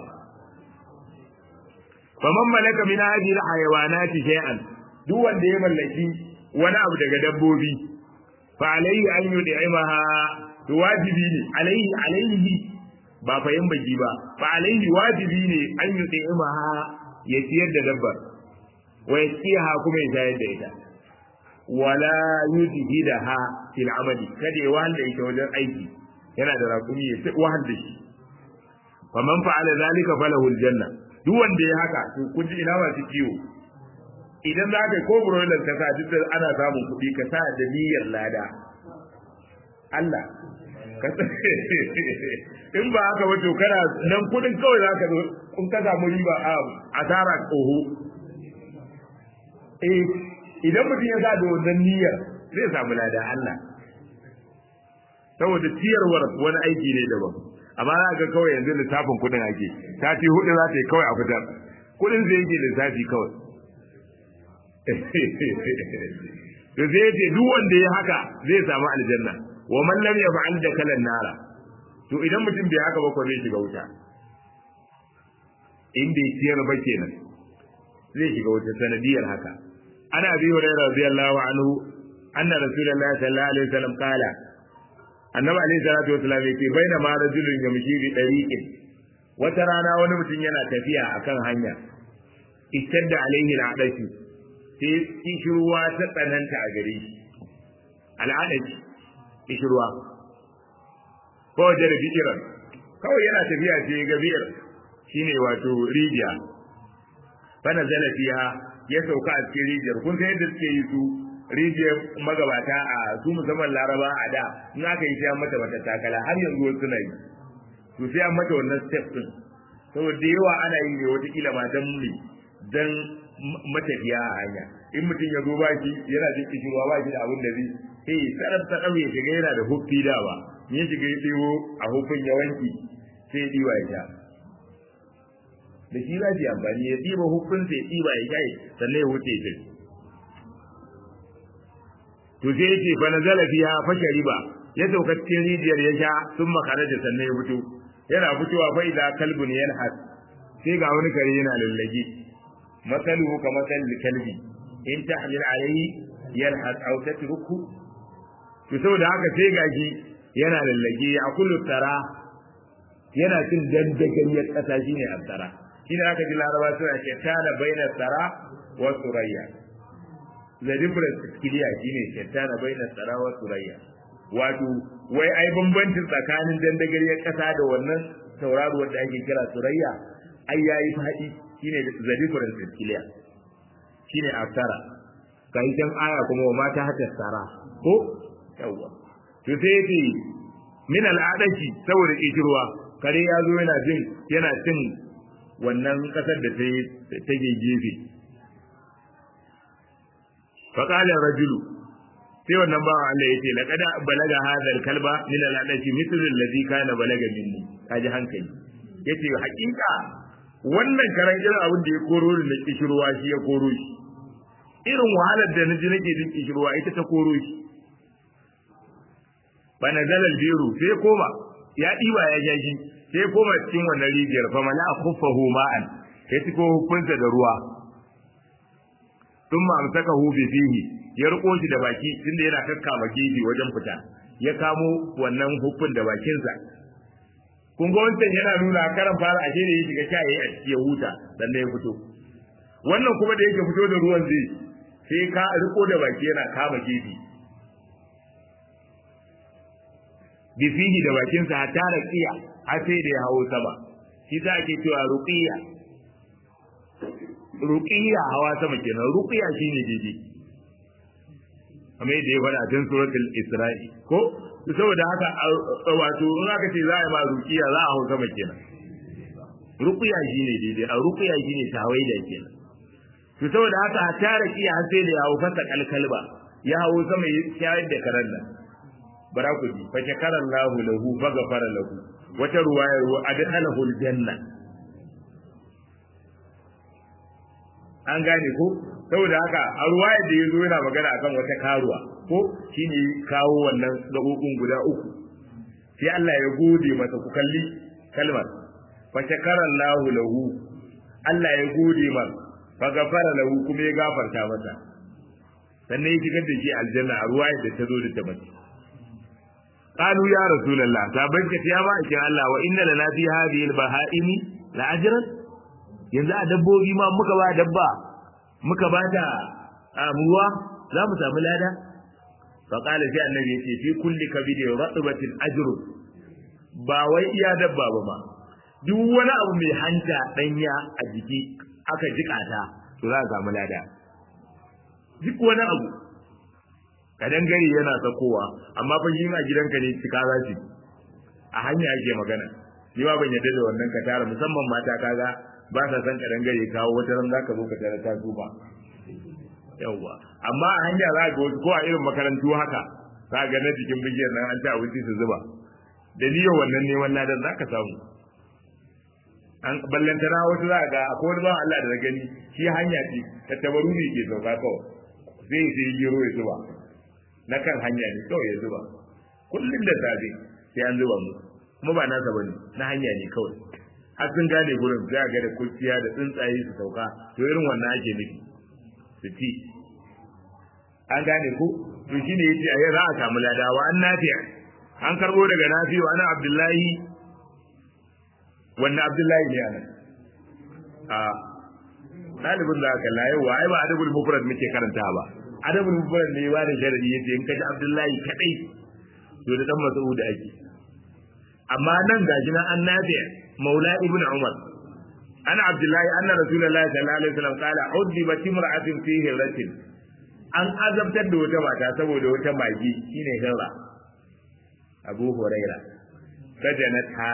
Speaker 1: faman malaka min hadhihi alhayawanati shay'an duk wanda ya mallaki wani abu daga dabbobi fa alayhi an yud'imaha to wajibi ne alayhi alayhi ba fa yin baki ba fa alayhi wajibi ne an yud'imaha ya ciyar da dabbar wa yasiha kuma ya shayar da ita wala yudhidaha fil amali kada ya wahal da ita wajen aiki yana da raƙumi ya ci wahal da shi fa man fa'ala zalika falahu aljanna duk wanda ya haka to kun ji ina masu kiwo idan za ka ko broiler ka sa duk da ana samun kuɗi ka sa da niyyar lada Allah ka in ba haka ba to kana nan kuɗin kawai za ka zo in ka samu riba a asara oho eh idan mutum ya sa da wannan niyyar zai samu lada Allah saboda ciyarwar wani aiki ne daban amma za ga kawai yanzu lissafin kuɗin ake sati hudu za ta yi kawai a fitar kuɗin zai yake lissafi kawai to zai ce duk wanda ya haka zai samu aljanna wa man lam yaf'al da kalan nara to idan mutum bai haka ba ko zai shiga wuta in bai ciyar ba kenan zai shiga wuta sanadiyar haka ana bi hurairah radiyallahu anhu anna rasulullahi sallallahu alaihi wasallam qala annabi alaihi salatu wasallam yake baina ma rajulun yamshi bi dariqin wata rana wani mutum yana tafiya akan hanya istadda alaihi al'adashi sai kishirwa ta tsananta a gare shi al'adashi kishirwa ko da bikiran kawai yana tafiya sai ga biyar shine wato rijiya fa nazala fiha ya sauka a cikin rijiyar kun san yadda suke yi su rijiyar magabata a su musamman laraba a da in aka yi sai mata mata takala har yanzu wasu na yi to sai an mata wannan step din saboda yawa ana yi ne watakila ma dan ne dan matafiya a hanya in mutum ya zo ba shi yana jin kishirwa ba shi da abin da zai sai sarrafa ta ɗauye shiga yana da huffi da ba ya shiga ya ɗiwo a hufin ya wanki sai ya ɗiwa ya sha da shi za su yi amfani ya ɗiba hufin sai ya ɗiba ya sha sannan ya wuce ya to sai yace fa nazala fiha fa shariba ya sauka cikin rijiyar ya sha sun makara da sannan ya fito yana fitowa fa idza kalbun yalhas sai ga wani kare yana lallage masaluhu ka masal kalbi in tahmil alayhi yalhas aw tatruku to saboda haka sai gaji yana lallage ya kullu tara yana cin dandagariyar kasa shine asara shine aka ji laraba suna ce kana baina tara wa surayya the difference clear shine shaitana baina tsara wa surayya wato wai ai bambancin tsakanin dandagariyar kasa da wannan tauraruwar da ake kira surayya ai yayi fadi shine the difference clear shine asara kai dan aya kuma wa mata hata tsara ko yawa to sai yace min al'adashi saboda kishirwa kare ya zo yana jin yana cin wannan kasar da ta gefe فقال الرجل sai wannan bawa Allah yace laqad balaga hadha kalba min al-adati mithlu alladhi kana balaga minni kaji hankali yace hakika wannan karan irin abin da ya koro ni na kishirwa shi ya koro shi irin wahalar da naji nake jin kishirwa ita ta koro shi bana zalal biru sai koma ya diba ya jaji sai koma cikin wannan rijiyar fa mala khuffahu ma'an ya tiko hukunta da ruwa sun amsaka hu bi fihi ya riko shi da baki tunda yana kakkama gefe wajen fita ya kamo wannan hukun da bakinsa kun ga wancan yana nuna karan fara ashe da ya shiga sha yayi a ciki ya huta sannan ya fito wannan kuma da yake fito da ruwan zai sai ka riko da baki yana kama gefe bi fihi da bakinsa hatta raqiya har sai da ya hawo sama shi za ake cewa ruqiya ruqiya hawa sama kenan ruqiya shine daidai kamar yadda ya faɗa cikin suratul isra'i ko saboda haka wato in aka ce za a yi ma ruqiya za a hau sama kenan ruqiya shine daidai a ruqiya shine tawaida kenan to saboda haka a tara kiya har sai da ya hau fasa kalkalba ya hau sama ya shayar da karan nan bara ku ji fa shakara Allahu lahu fa ghafara lahu wata ruwayar wa adkhalahu aljanna an gane ko saboda haka a ruwayar da yazo yana magana akan wata karuwa ko shine kawo wannan gabobin guda uku sai Allah ya gode masa ku kalli kalmar fa shakara Allahu lahu Allah ya gode masa fa gafara lahu kuma ya gafarta masa sannan ya shigar da shi aljanna a ruwayar da ta zo da ta mace qalu ya rasulullah saban ka ya ba kin Allah wa inna lana fi hadhihi al-baha'imi la ajran yanzu a dabbobi ma muka ba dabba muka ba ta ruwa za mu samu lada fa qala sai annabi yace fi kulli kabidi ratbatin ajru ba wai iya dabba ba ma duk wani abu mai hanta danya a jiki aka jika ta to za ka samu lada duk wani abu kadan gari yana sakowa amma fa shi ma gidanka ne cika za shi a hanya ake magana ni ba ban yadda da wannan ka tara musamman mata kaga ba sa san kadan gari kawo wata ran zaka zo ka tara ta zuba yawwa amma a hanya za ga wasu ko a irin makarantu haka za ga na jikin bishiyar nan an ci abinci su zuba da niyyar wannan neman ladan za ka samu an ballantana wasu za ga akwai wani bawan Allah da na gani shi hanya ce ta tabaru ne ke sauka kawai zai sai gero ya zuba na kan hanya ne kawai ya zuba kullum da safe sai an zuba mu kuma ba nasa bane na hanya ne kawai har sun gane gurin za ga da kurciya da tsuntsaye su sauka to irin wannan ake nufi su ci an gane ko to shine yace a yau za a samu ladawa an nafiya an karbo daga nafi'u ana abdullahi wannan abdullahi ne anan a ɗalibin da aka layo wa ai ba adabul mufrad muke karanta ba adabul mufrad ne ba da sharadi yace in kaji abdullahi kadai to da dan mas'ud ake amma nan gashi nan an nafi'a maula ibnu umar ana abdullahi anna rasulullahi sallallahu alaihi wasallam qala udibat imra'atin fi hiratin an azabtar da wata mata saboda wata magi shine hirra abu huraira sajanata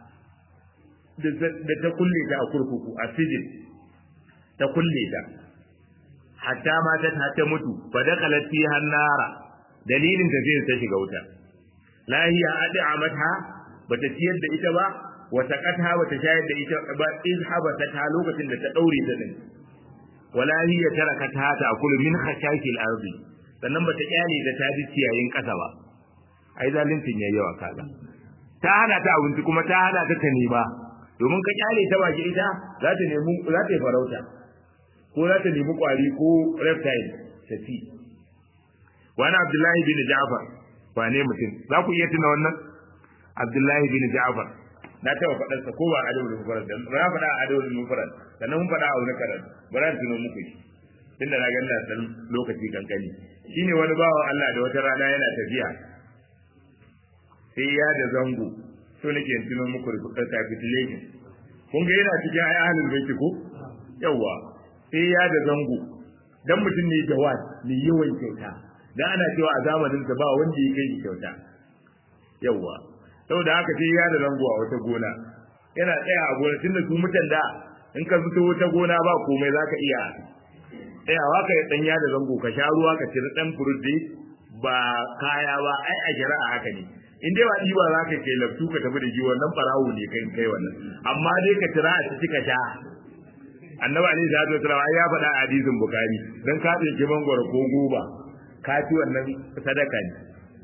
Speaker 1: da ta kulle ta a kurkuku a sijin ta kulle ta hatta mata ta ta mutu fa dakalat fi hannara dalilin ta sai ta shiga wuta lahiya ad'amatha bata ciyar da ita ba wata katha bata shayar da ita ba in habata ta lokacin da ta daure ta din wala hiya tarakata ta akulu min khashakil ardi sannan bata kyale da ta ji ciyayin kasa ba ai zalincin yayi yawa kaza ta hana ta abinci kuma ta hana ta ta nema domin ka kyale ta baki ita za ta nemi za ta yi farauta ko za ta nemi kwari ko reptile ta ci wani abdullahi bin ja'far wane mutum za ku iya tuna wannan abdullahi bin ja'far na taɓa faɗarsa ko ba a adabul mufrad da na faɗa a adabul mufrad sannan mun faɗa a wani karan bari an tuno muku shi tunda na ganna dan lokaci kankani shine wani bawan Allah da wata rana yana tafiya sai ya da zango so nake tuno muku da capitulation kun ga yana cikin ayi ahlul baiti ko yawa sai ya da zango dan mutum ne jawad ne yawan kyauta dan ana cewa a zamanin sa ba wanda ya kai kyauta yawa saboda haka sai ya da zango a wata gona yana tsaya a gona tunda su mutan da in ka fito wata gona ba komai zaka iya tsayawa ka yi danya da zango ka sha ruwa ka ciri dan furudi ba kaya ba ai a shari'a haka ne in dai ba ɗiba za ka kai laftu ka tafi da shi wannan farawo ne kai kai wannan amma dai ka tira a ciki ka sha annabi alaihi salatu wasallam ai ya faɗa a hadisin bukari dan ka tsinci mangwaro ko goba ka ci wannan sadaka ne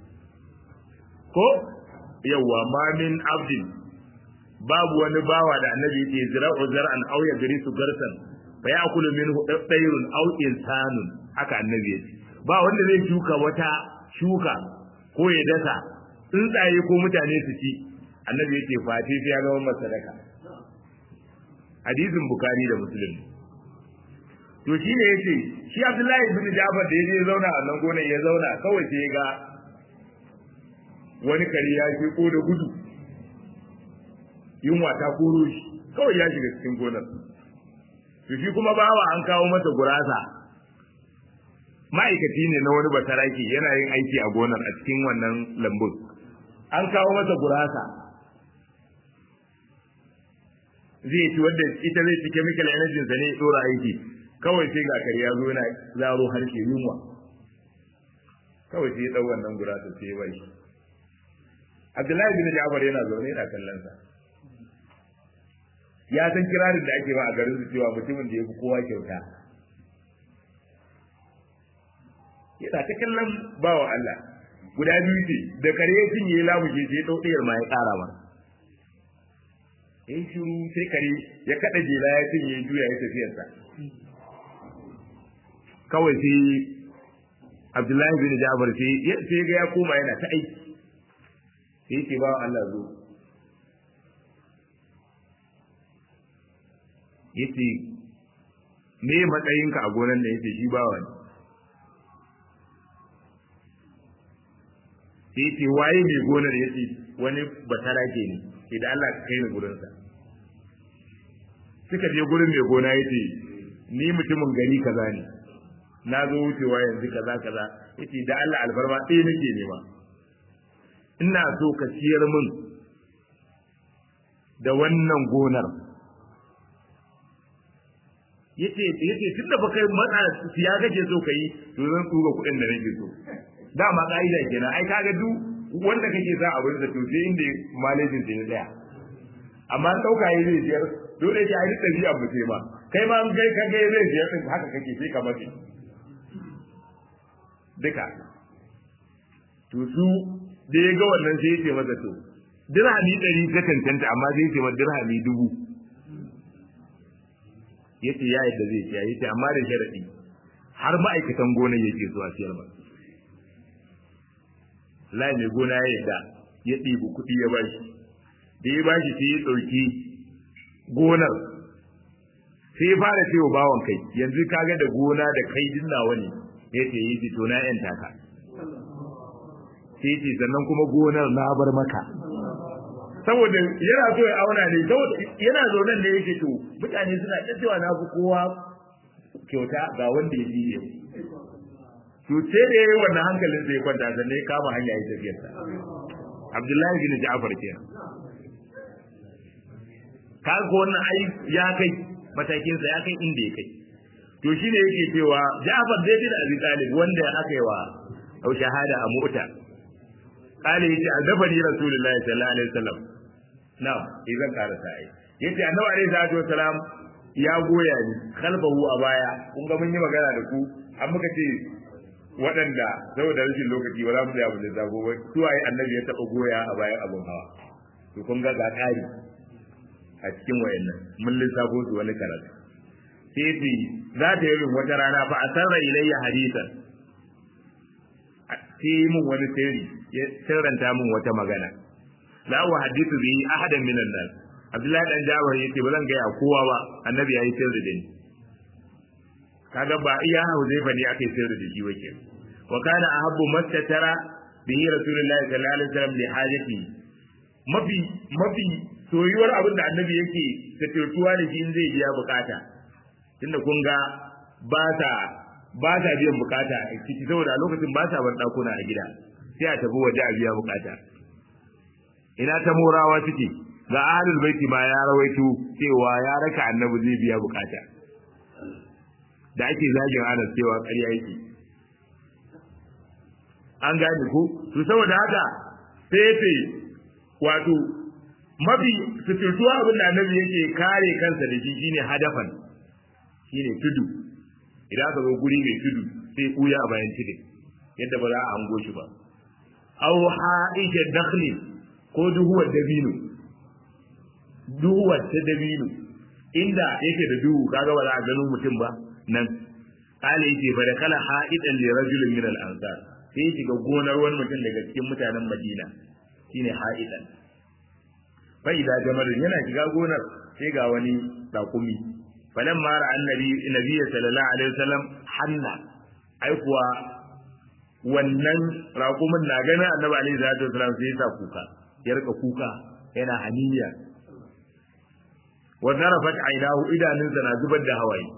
Speaker 1: ko yawwa ma min abdin babu wani bawa da annabi yake zira'u zar'an aw yagrisu garsan fa ya'kulu minhu dayrun aw insanun haka annabi yake ba wanda zai shuka wata shuka ko ya dasa tsuntsaye ko mutane su ci annabi yake fati sai ya zama masa sadaka hadisin bukari da muslim to shi ne yace shi abdullahi ibn jafar da yaje zauna a nan gonar ya zauna kawai sai ya ga wani kare ya ko da gudu yunwa ta koro shi kawai ya shiga cikin gonar to shi kuma bawa an kawo masa gurasa ma'aikaci ne na wani basaraki yana yin aiki a gonar a cikin wannan lambun an kawo masa gurasa zai ci wanda ita zai ci chemical energy sa ne ya dora aiki kawai sai ga kare ya zo yana zaro harshe yunwa kawai sai ya dau wannan gurasa sai ya bai Abdullahi bin Ja'far yana zaune yana kallon sa ya san kirarin da ake ba a garin su cewa mutumin da ya fi kowa kyauta yana ta kallon bawa Allah guda biyu ce da kare ya cinye lamushe sai ɗau ɗayar ma ya ƙara ma in shiru sai kare ya kaɗa jela ya cinye juya ya tafiyarsa kawai sai Abdullahi bin Jabir sai sai ga ya koma yana ta aiki sai ce bawa Allah zo yace me matsayinka a gonan da yace shi bawa ne sai yace waye mai gonar yace wani batara ke ne sai da Allah ka kai ni gurin sa suka je gurin mai gona yace ni mutumin gari kaza ne na zo wucewa yanzu kaza kaza yace da Allah alfarma ɗaya nake nema ina so ka ciyar min da wannan gonar yace yace tunda ba kai matsa siya kake so kai to zan tsuga kuɗin da nake so dama ka'ida kenan ai kaga duk wanda kake sa abin da to sai inda malejin da ya tsaya amma an dauka yi zai siyar dole ya yi tafiya mu ce ma kai ma an kai kaga zai siyar din haka kake sai ka mace duka to su da ya ga wannan sai ya ce masa to dirhami ɗari ta cancanta amma zai ce ma dirhami dubu ya ce ya yadda zai siya ya ce amma da sharaɗi har ma'aikatan gonar yake zuwa siyar ba lai mai gona ya yadda ya ɗibi kuɗi ya bashi da ya bashi sai ya ɗauki gonar sai ya fara cewa bawan kai yanzu kaga da gona da kai din nawa ne ya ce yi fito na yan taka sai ce sannan kuma gonar na bar maka saboda yana so ya auna ne saboda yana zaune ne yake to mutane suna ta cewa na fi kowa kyauta ga wanda ya fi yau to sai da yayi wannan hankalin sai kwanta sannan ya kama hanya ya tafiya sa Abdullahi bin Ja'far kenan ka ga wannan ai ya kai matakin sa ya kai inda ya kai to shine yake cewa Ja'far dai bin Abi Talib wanda aka yi wa au shahada a Mu'ta kale yace azabani Rasulullahi sallallahu alaihi wasallam na'am idan karasa ai yace annabi alaihi salatu wasalam ya goya ni khalfahu a baya kun ga mun yi magana da ku an muka ce waɗanda saboda rashin lokaci ba za mu tsaya mu da zago ba su waye annabi ya taɓa goya a bayan abun hawa to kun ga ga ƙari a cikin wayannan mun lissafo su wani karatu sai ce za ta yi wata rana fa asarra ilayya hadisan sai yi min wani sirri ya sirranta min wata magana la wa hadithu bi ahadan minan nas Abdullahi dan Jabir yace ba zan ga ya kowa ba annabi yayi sirri da ni kaga ba iya Huzaifa ne aka yi sirri da shi wake wa kana ahabbu mastatara bihi rasulullahi sallallahu alaihi wasallam li hajati mafi mafi soyuwar abin da annabi yake tattautuwa da shi in zai biya bukata tunda kun ga ba ta ba ta biyan bukata a ciki saboda a lokacin ba ta bar dakuna a gida sai a tafi waje a biya bukata ina ta morawa suke ga ahlul baiti ma ya rawaito cewa ya raka annabi zai biya bukata da ake zagin anas cewa ƙarya yake an gane ko to saboda haka sai yace wato mafi suturtuwa abin da annabi yake kare kansa da shi shine hadafan shine tudu idan aka zo guri mai tudu sai kuya a bayan tudu yadda ba za a hango shi ba aw ha'isha dakhli ko duhuwar dabino duhuwar ta dabino inda yake da duhu kaga ba za a gano mutum ba nan kale yake fa da kala ha'idan li rajulin min al-ansar sai ya shiga gonar wani mutum daga cikin mutanen Madina shine ha'idan fa idza jamalun yana shiga gonar sai ga wani rakumi falan mara annabi nabiyyi sallallahu alaihi wasallam hanna ai kuwa wannan rakumin na ganin annabi alaihi salatu wasallam sai ya sa kuka ya rika kuka yana haniya wa zarafat ainahu idanunsa na zubar da hawaye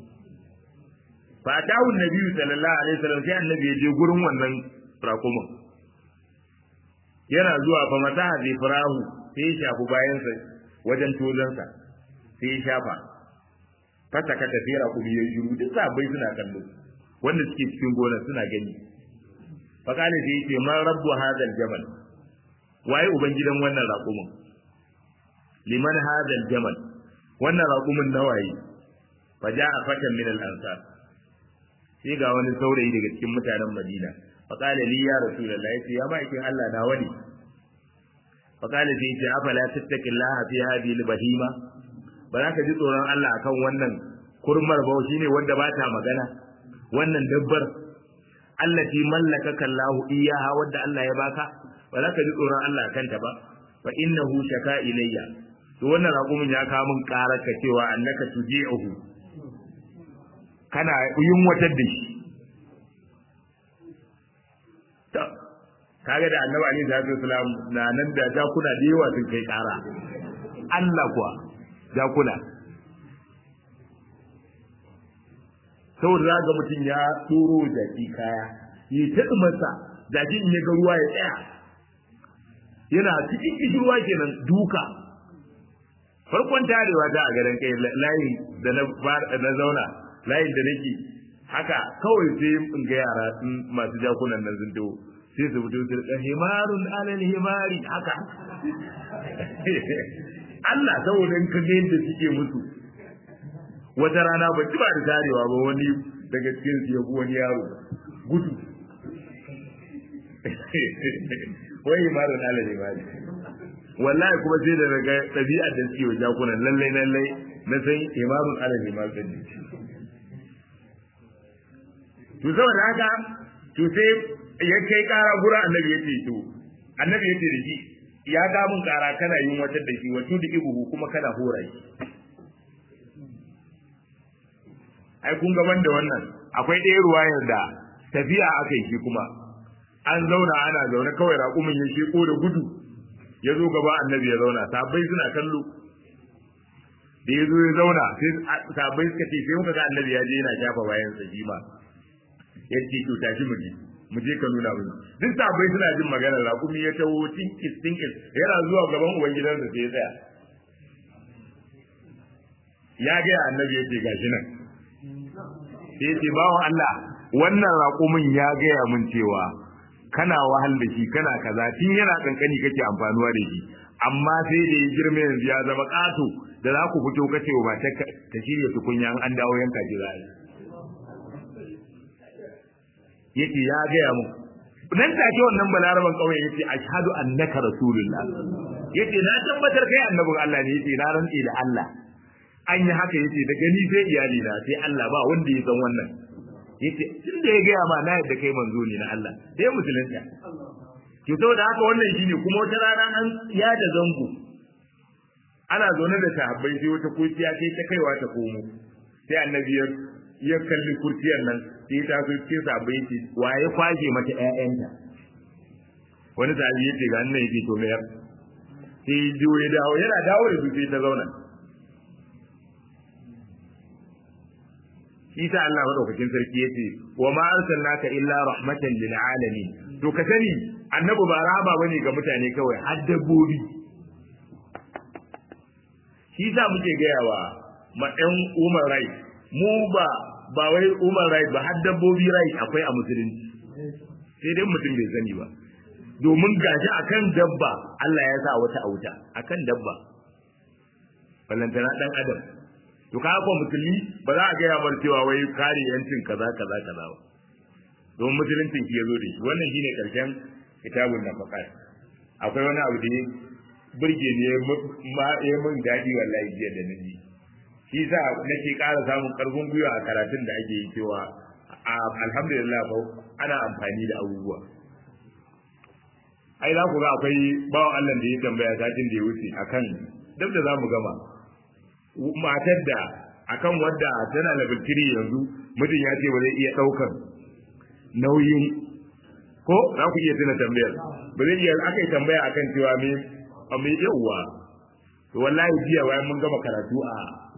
Speaker 1: fa tawu nabi sallallahu alaihi wasallam sai annabi ya je gurin wannan rakumin yana zuwa fa masaha zai farahu sai ya shafi bayansa wajen tozansa sai ya shafa fata ka tafi rakumi ya shiru duk sabai suna kallo wanda suke cikin gonar suna gani fa kale sai yace man rabbu hadal jamal waye ubangidan wannan rakumin liman hadal jamal wannan rakumin nawaye fa ja'a fatan min al ansar sai ga wani saurayi daga cikin mutanen Madina fa qala li ya rasulullah yace ya ma'aikin Allah na wani fa qala sai yace afala tattaqillaha fi hadhihi al-bahima ba za ka ji tsoron Allah akan wannan kurmar ba shine wanda ba ta magana wannan dabbar allati mallakaka Allahu iyaha wanda Allah ya baka ba za ka ji tsoron Allah akan ta ba fa innahu shaka ilayya to wannan raƙumin ya kawo min ƙarar ka cewa annaka tuji'uhu kana yunwatar da shi kaga da annabi alaihi salatu wasalam na nan da jakuna da yawa sun kai kara Allah kuwa jakuna saboda za ga mutum ya tsoro jaki kaya yi ta masa jaki in ya ga ruwa ya tsaya yana cikin kishirwa kenan duka farkon tarewa ta a garin kai layin da na na zauna layin da nake haka kawai sai in ga yara sun masu jakunan nan sun dawo sai su fito su rika himarun alal himari haka Allah saboda in ka ga yadda suke musu wata rana ba ci ba da tarewa ba wani daga cikin su ya wani yaro gudu wai himarun alal himari wallahi kuma sai da daga ɗabi'ar da suke wa jakunan lallai lallai na san himarun alal himari ɗin to saboda haka to sai ya kai kara gura annabi ya ce to annabi ya ce da shi ya ga mun kara kana yin wata da shi wato da ibuhu kuma kana hora shi ai kun gaban da wannan akwai ɗaya ruwayar da tafiya aka yi shi kuma an zauna ana zaune kawai raƙumin ya sheko da gudu ya zo gaba annabi ya zauna sabai suna kallo da ya zo ya zauna sai sabai suka ce sai muka ga annabi ya je yana shafa bayan sa shi ma ya ce to tashi mu je mu je ka nuna mun duk sabai suna jin magana raƙumi ya tawo tinkis tinkis yana zuwa gaban uban gidansa sai ya tsaya ya ga annabi ya ce gashi nan sai ya ce bawan Allah wannan raƙumin ya gaya mun cewa kana wahal da shi kana kaza tun yana kankani kake amfanuwa da shi amma sai da ya girma yanzu ya zama ƙato da za ku fito kace wa matar ta shirya tukunya an dawo yanka ji za yake ya gaya mu nan take wannan balaraban kauye yace ashhadu annaka rasulullah yace na tabbatar kai annabin Allah ne yace na rantsi da Allah an yi haka yace da gani sai iyali na sai Allah ba wanda ya san wannan yace tun da ya gaya ma na yadda kai manzo ne na Allah sai musulunta to saboda haka wannan shine kuma wata rana an ya da zango ana zaune da sahabbai sai wata kurciya sai ta kaiwa ta komo sai annabi ya kalli kurciyar nan sai ta zo cikin sabai ce waye kwaje mata ƴaƴanta wani sahabi ya ce ga nan yake to mayar sai jiyo ya dawo yana dawo da su sai ta zauna Isa Allah madaukakin sarki ya ce wa ma arsalnaka illa rahmatan lil alamin to ka sani annabi ba rahama bane ga mutane kawai har dabbobi shi sa muke gayawa ma ɗan Umar Rai mu ba ba wai human right ba har dabbobi right akwai a musulunci sai dai mutum bai sani ba domin gashi akan dabba Allah ya sa wata auta akan dabba ballantana dan adam to ka ko musulmi ba za a gaya mar cewa wai kare yancin kaza kaza kaza ba don musuluncin shi yazo da shi wannan shine karshen kitabun nafaqat akwai wani abu da burge ne ma ya mun dadi wallahi jiya da naji shi sa nake ƙara samun ƙarfin gwiwa a karatun da ake yi cewa alhamdulillah fa ana amfani da abubuwa ai za ku ga akwai bawan Allah da ya tambaya satin da ya wuce akan duk da zamu gama matar da akan wadda tana level 3 yanzu mutum ya ce ba zai iya ɗaukar nauyin ko za ku iya tuna tambayar ba zai iya aka yi tambaya akan cewa me me yawwa to wallahi jiya bayan mun gama karatu a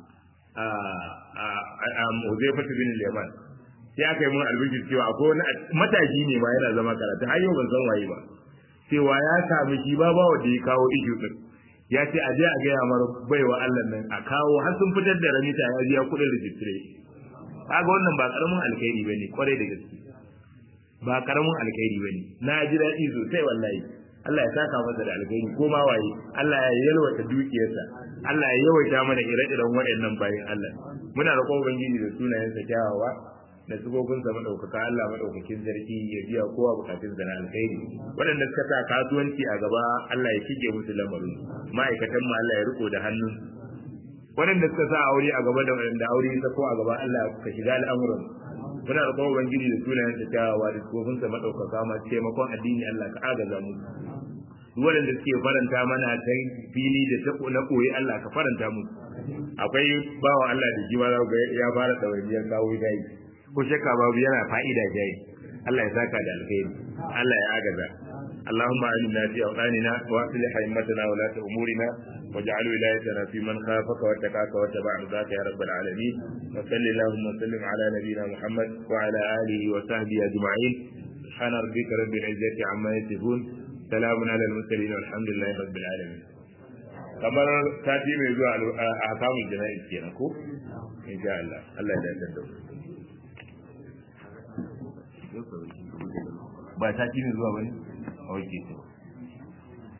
Speaker 1: Huzaifatu bin Yaman sai aka yi mun albishir cewa akwai wani mataki ne ma yana zama karatu har yau ban san waye ba cewa ya sami shi ba bawa da ya kawo ishu din ya ce a je a gaya mar baiwa Allah nan a kawo har sun fitar da ramita ya biya kuɗin rijistire kaga wannan ba karamin alkhairi bane kwarai da gaske ba karamin alkhairi bane na ji daɗi sosai wallahi Allah ya saka masa da alkhairi ko ma waye Allah ya yalwata dukiyarsa Allah ya yawaita mana ire-iren waɗannan bayan Allah muna roƙon ubangiji da sunayensa kyawawa da sigoginsa madaukaka Allah madaukakin sarki ya biya kowa bukatun sa na alkhairi waɗanda suka sa kasuwanci a gaba Allah ya shige musu lamarin ma'aikatan mu Allah ya riko da hannun waɗanda suka sa aure a gaba da waɗanda aure ya sako a gaba Allah ka shiga al'amuran muna roƙon ubangiji da sunayensa kyawawa da sigoginsa madaukaka ma taimakon addini Allah ka agaza mu waɗanda suke faranta mana ta fili da ta na koyi Allah ka faranta mu akwai bawa Allah da jiwa ya fara ɗawainiyar kawo dai ko shakka babu yana fa'ida jayi Allah ya saka da alkhairi Allah ya agaza اللهم آمنا في أوطاننا وأصلح أئمتنا ولاة أمورنا واجعل ولايتنا في من خافك واتقاك واتبع رضاك يا رب العالمين وصل اللهم وسلم على نبينا محمد وعلى آله وصحبه أجمعين سبحان ربك رب العزة عما يصفون سلام على المرسلين والحمد لله رب العالمين kamar sati mai zuwa a hakamun jana'iz kenan ko insha Allah Allah ya dace da ba sati mai zuwa bane a wace to